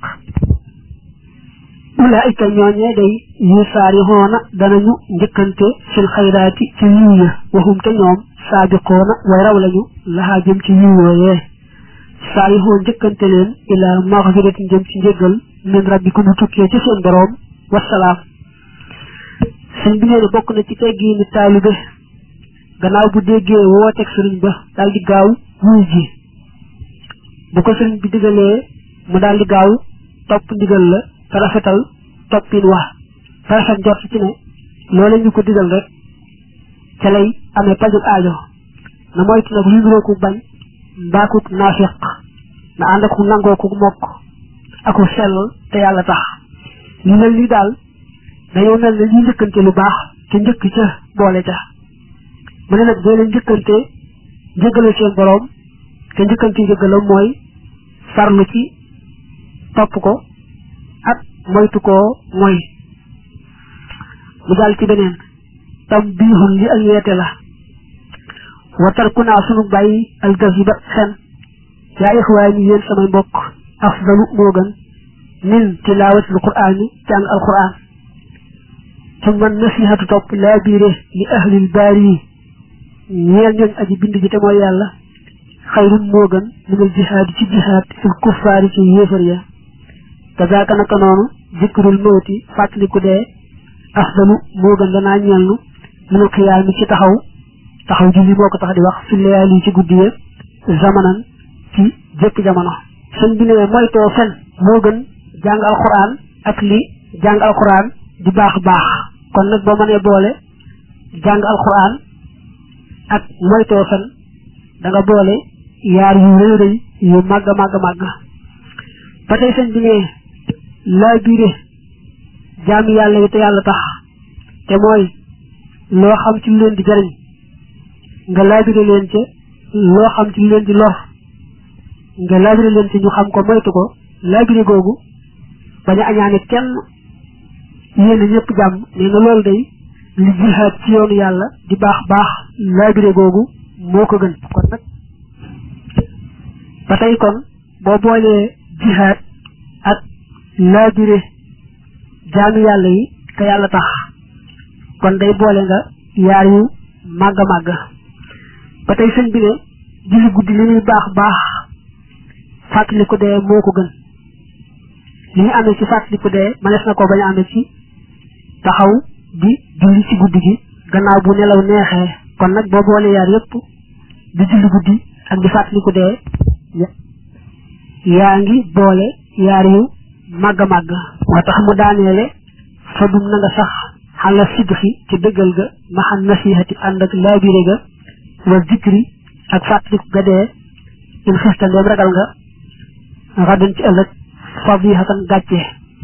ulaayika ñooñee day yu saari xoona danañu njëkkante fil xayraati ci yiw ya waxum te ñoom saabiqoona way raw lañu laxaa jëm ci yiw yooyee saari xoo njëkkante leen ilaa maxfiratin jëm ci njëggal min rabbikum mu tukkee ci seen boroom wasalaam sëñ bi nee na bokk na ci teggi ni taalibe gannaaw bu déggee wooteeg sëriñ ba daal di gaaw wuy ji bu ko sëriñ bi digalee mu daal di gaaw topp ndigal la te rafetal toppin wax te rafet njort ci ne loolu ñu ko digal rek ca lay amee pajug aajo na moytu nag lu niroo ku bañ mbaakuk naafiq na ànd ak nangoo ku mokk aku sellal te yàlla tax ñu mel ni daal dañoo mel ne ñuy njëkkante lu baax te njëkk ca boole ca mu ne nag doo leen njëkkante njëggale seen boroom te njëkkante njëggalam mooy farlu ci topp ko ak moytu koo mooy mu jàll ci beneen tam biixul li ak yeete la watar ku naa sunu bàyyi algaziba fen yaa ixwaay ñi yéen samay mbokk afdalu moo gën min tilaawatil quraani jàng alquran summa nasihatu topp laa biire li ahlil baari yi ñeel ñooñ aji bind ji te mooy yàlla xayrun moo gën minal jihaad ci jihaad fil kuffaari ci yéefar ya kazaaka naka noonu zikrul mawti fàttaliku dee afdalu moo gën danaa ñeelnu minal xiyaami ci taxaw taxaw ji li moo ko tax di wax fi layaali ci guddi ya zamanan ci jëkk jamono sëñ bi ne moytoo fen moo gën jàng alquran ak li jàng alquran di baax baax kon nag boo mënee boole jàng alquran ak moytoo fen da nga boole yaar yu rëy rëy yu màgg màgg màgg ba tey sëñ bi ne laa biire jaami yàlla yi te yàlla tax te mooy loo xam ci lu leen di jariñ nga laabire leen ca loo xam ci lu leen di lor nga laabire leen ci ñu xam ko moytu ko laabire googu bañ a añaane kenn yéen ñëpp jàmm nee na loolu day li jihaad ci yoonu yàlla di baax baax laabire googu moo ko gën kon nag ba tey kon boo boolee jihaad ak laabire jaami yàlla yi te yàlla tax kon day boole nga yaar yu màgg a màgg ba tey sëñ bi ne julli guddi li muy baax baax fàttaliku dee moo ko gën li ñu amee ci fàttaliku dee mënees na ko bañ a amee ci taxaw di julli ci guddi gi gannaaw bu nelaw neexee kon nag boo boole yaar yépp di julli guddi ak di fàttaliku dee yaa ngi boole yaar yu màgg a màgg moo tax mu daaneele fa dum na nga sax xala sidxi ci dëggal ga maxan nasihati ànd ak laabire ga wa zikri ak fàttaliku ga dee in xista ndeem ragal nga xadun ci ëllëg fadihatan gàcce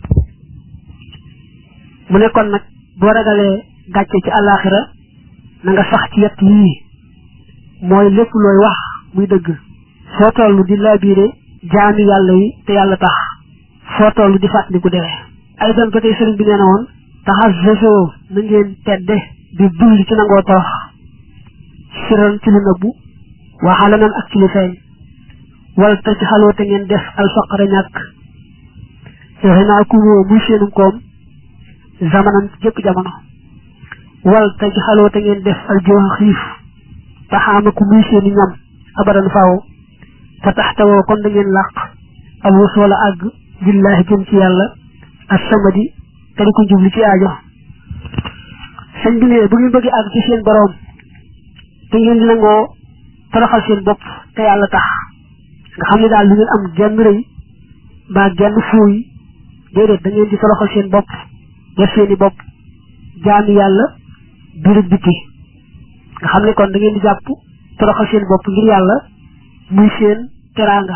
mu ne kon nag boo ragalee gàcce ci àllaaxira na nga sax ci yett yii mooy lépp looy wax muy dëgg foo toll di laabire jaami yàlla yi te yàlla tax foo toll di fàttaliku dee ay doon ba tey sëriñ bi nee na woon taxas sosoo na ngeen tedde di dulli ci nangoo torox siran ci lu nëbbu waxaala nan ak ci lu feeñ wala te ci xaloo te ngeen def alfaqara ñàkk yoxe naa ku woo muy seenum koom zamanan ci jëkk jamono wal te ci xaloo te ngeen def aljooxa xiif taxaama ku muy seeni ñam abadan faaw fa taxtawoo kon da ngeen làq al wasoola àgg billaahi jëm ci yàlla ak samadi te di ko jubli ci aajo sëñ bi ne bu ngeen bëgg àgg ci seen boroom te ngeen di nangoo toroxal seen bopp te yàlla tax nga xam ne daal lu ngeen am genn rëy mbaa genn fuuy déedéet da ngeen di toroxal seen bopp def seeni bopp jaami yàlla biir ak biti nga xam ne kon da ngeen di jàpp toroxal seen bopp ngir yàlla muy seen teraanga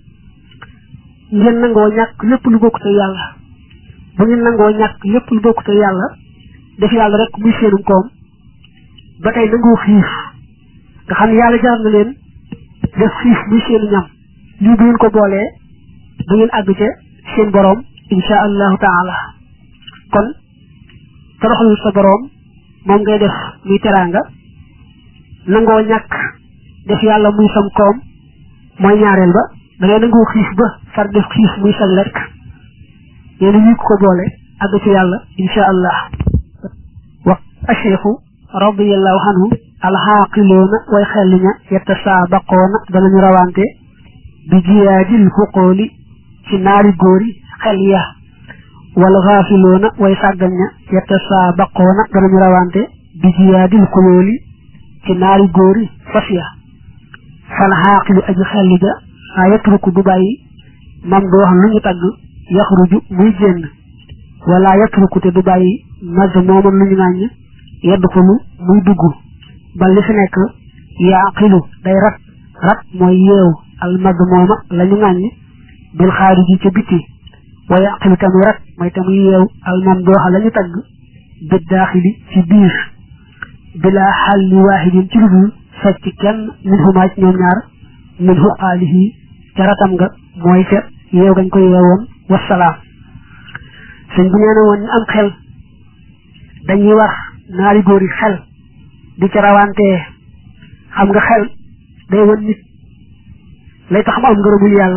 ngeen nangoo ñàkk lépp lu bokkute yàlla bu ngeen nangoo ñàkk lépp lu bokkute yàlla def yàlla rek muy seenum koom ba tey nangoo xiif nga xam ne yàlla jaar na leen def xiif muy seenu ñam lii bu ngeen ko boolee da ngeen àgg ca seen boroom insha allahu taala kon toroxalul sa boroom moom ngay def muy teraanga nangoo ñàkk def yàlla muy sam koom mooy ñaareel ba da ngay nangoo xiif ba far def xiif muy sa lekk yéen ñu ko boole àgg ci yàlla insha allah wa acheikhu radiallahu anhu alxaaqiloona way xelliña yatasaabaqoona danañu rawante bi jiyaadil xuqooli ci naari góori xel ya wal xaafiloona way sàggan ña yatasaabaqoona danañu rawante bi jiyaadil xuyooli ci naari góori fas ya fal xaaqilu aji xelli ja saa yatruku du bàyyi mam du wax lu ñu tagg yaxruju muy génn wala yatruku te du bàyyi maz mooman lu ñu ŋàññ yadxulu muy dugg ba li fi nekk yaaqilu day rat rat mooy yeew al maz mooma la ñu ŋàññ bil xaariji ca biti wa yaqilu tamuy rat mooy tamuy yeew al mam dooxa la ñu tagg bi daaxili ci biir bila xalli waahidin ci ludul fecc kenn min xumaa ci ñoom ñaar min xuqaalihi ca ratam nga mooy ca yeew gañ ko yeewoon wasalaam sëñ bu nee na woon ñu am xel dañuy wax naari góor yi xel di ca rawantee xam nga xel day wan nit lay tax mu am ngërëmul yàlla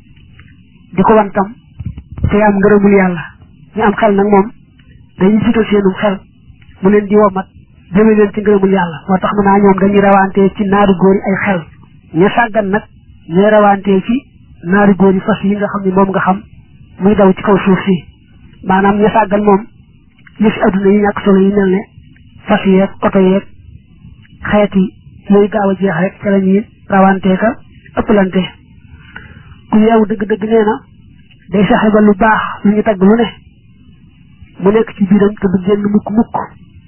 di ko wan tam te am ngërëmul yàlla ñu am xel nag moom dañuy jiital seenum xel mu leen di womat jëme leen ci ngërëmul yàlla moo tax mën naa ñoom dañuy rawantee ci naari góor yi ay xel ñu sàggan nag ñooy rawantee ci naari góor yi fas yi nga xam ne moom nga xam muy daw ci kaw suuf si maanaam ñu sàggan moom li fi adduna yi ñàkk solo yi mel ne fas yeeg oto yeeg xeeti yooyu gaaw a jeex rek ca la ñuy rawantee ka ëpplante ku yeewu dëgg-dëgg nee na day fexe ba lu baax lu ñu tagg lu ne mu nekk ci biiram te du génn mukk mukk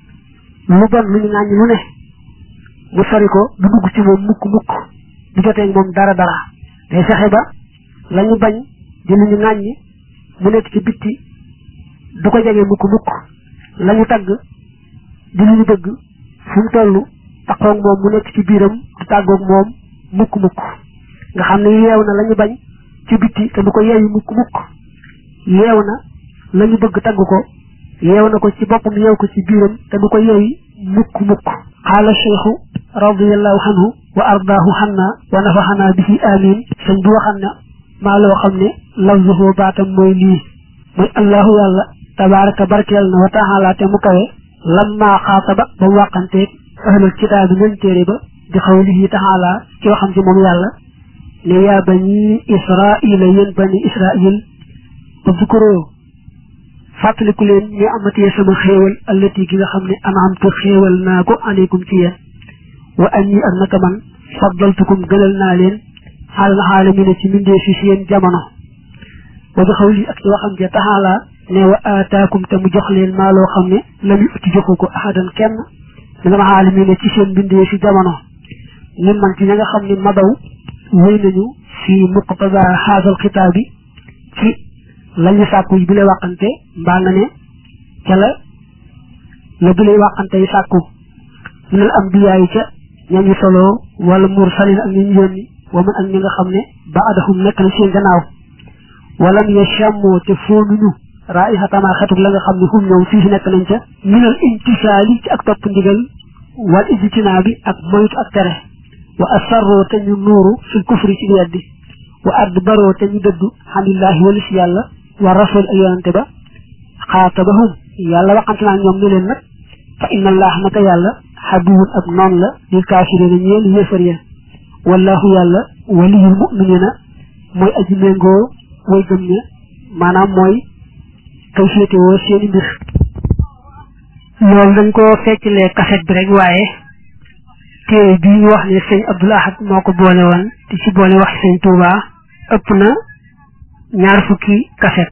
lu bon lu ñu ŋàññ lu ne mu sori ko du dugg ci moom mukk mukk du jotee moom dara dara day fexe ba la ñu bañ di lu ñu ŋàññ mu nekk ci bitti du ko jege mukk mukk la ñu tagg di lu ñu bëgg fu mu toll taxoog moom mu nekk ci biiram du tàggoog moom mukk mukk nga xam ne yeew na la ñu bañ ci bitti te du ko yeewu mukk mukk yeew na la ñu bëgg tagg ko yeew na ko ci boppam yeew ko ci biiram te du ko yeewi mukk mukk qaala cheikhu radiallahu anhu wa ardaahu xanna wa nafaxanaa bihi amin sëñ bi waxam ne maa loo xam ne lafzuhu baatam mooy lii mooy allahu yàlla tabaraka barkeel na wa taala te mu kawe lamma xaataba ba mu wàqanteeg ahlul kitaabi ñoom téere ba di xawlihi taala ci waxam ci moom yàlla ne yaa bani israila yéen bani israil udkuroo fàttaliku leen ñu amatee sama xéewal allati gi nga xam ne anamtu xéewal naa ko aleykum ci yéen wa anni ak naka man faddaltukum gënal naa leen xaalal xaalamina ci mindee fi seen jamono wa bi xawli ak ci waxam ja taxaala ne wa aataakum te mu jox leen maa loo xam ne lam uti joxu ko ahadan kenn mi nga xaalamina ci seen bindee fi jamono ñun man ci ña nga xam ne madaw wéy nañu fi muqtada xaasal xitaab bi ci lañu sàkku yi bi lay wàqante mbaa nga ne ca la la bi lay wàqante yi sàkku minal ambiyaa yi ca ñañu solo wala mursalin ak ñu yónni wa man ak ñi nga xam ne ba adahum nekk na seen gannaaw walam yashammoo te foonuñu raihatamaa xetuk la nga xam ne hum ñoom fii si nekk nañ ca minal imtisaali ci ak topp ndigal wal ijtinaa bi ak moytu ak tere wa asarroo te ñu nuuru fil kufri ci weddi wa adbaroo te ñu dëddu xanillahi walis yàlla wa rasul ak yonante ba xaatabahum yàlla waxante naa ñoom ne leen nag fa inna allah naka yàlla xaduwun ab noon la lil kaafirina ñeel yéefar ya wallahu yàlla waliyul muminina mooy aji méngoo way gëm ña maanaam mooy kay féetewoo seeni mbir loolu dañ ko feccalee kaset bi rek waaye téere bii ñu wax ne sëñ Abdul Ahad moo ko boole woon te ci boole wax sëñ Touba ëpp na ñaar fukki kaset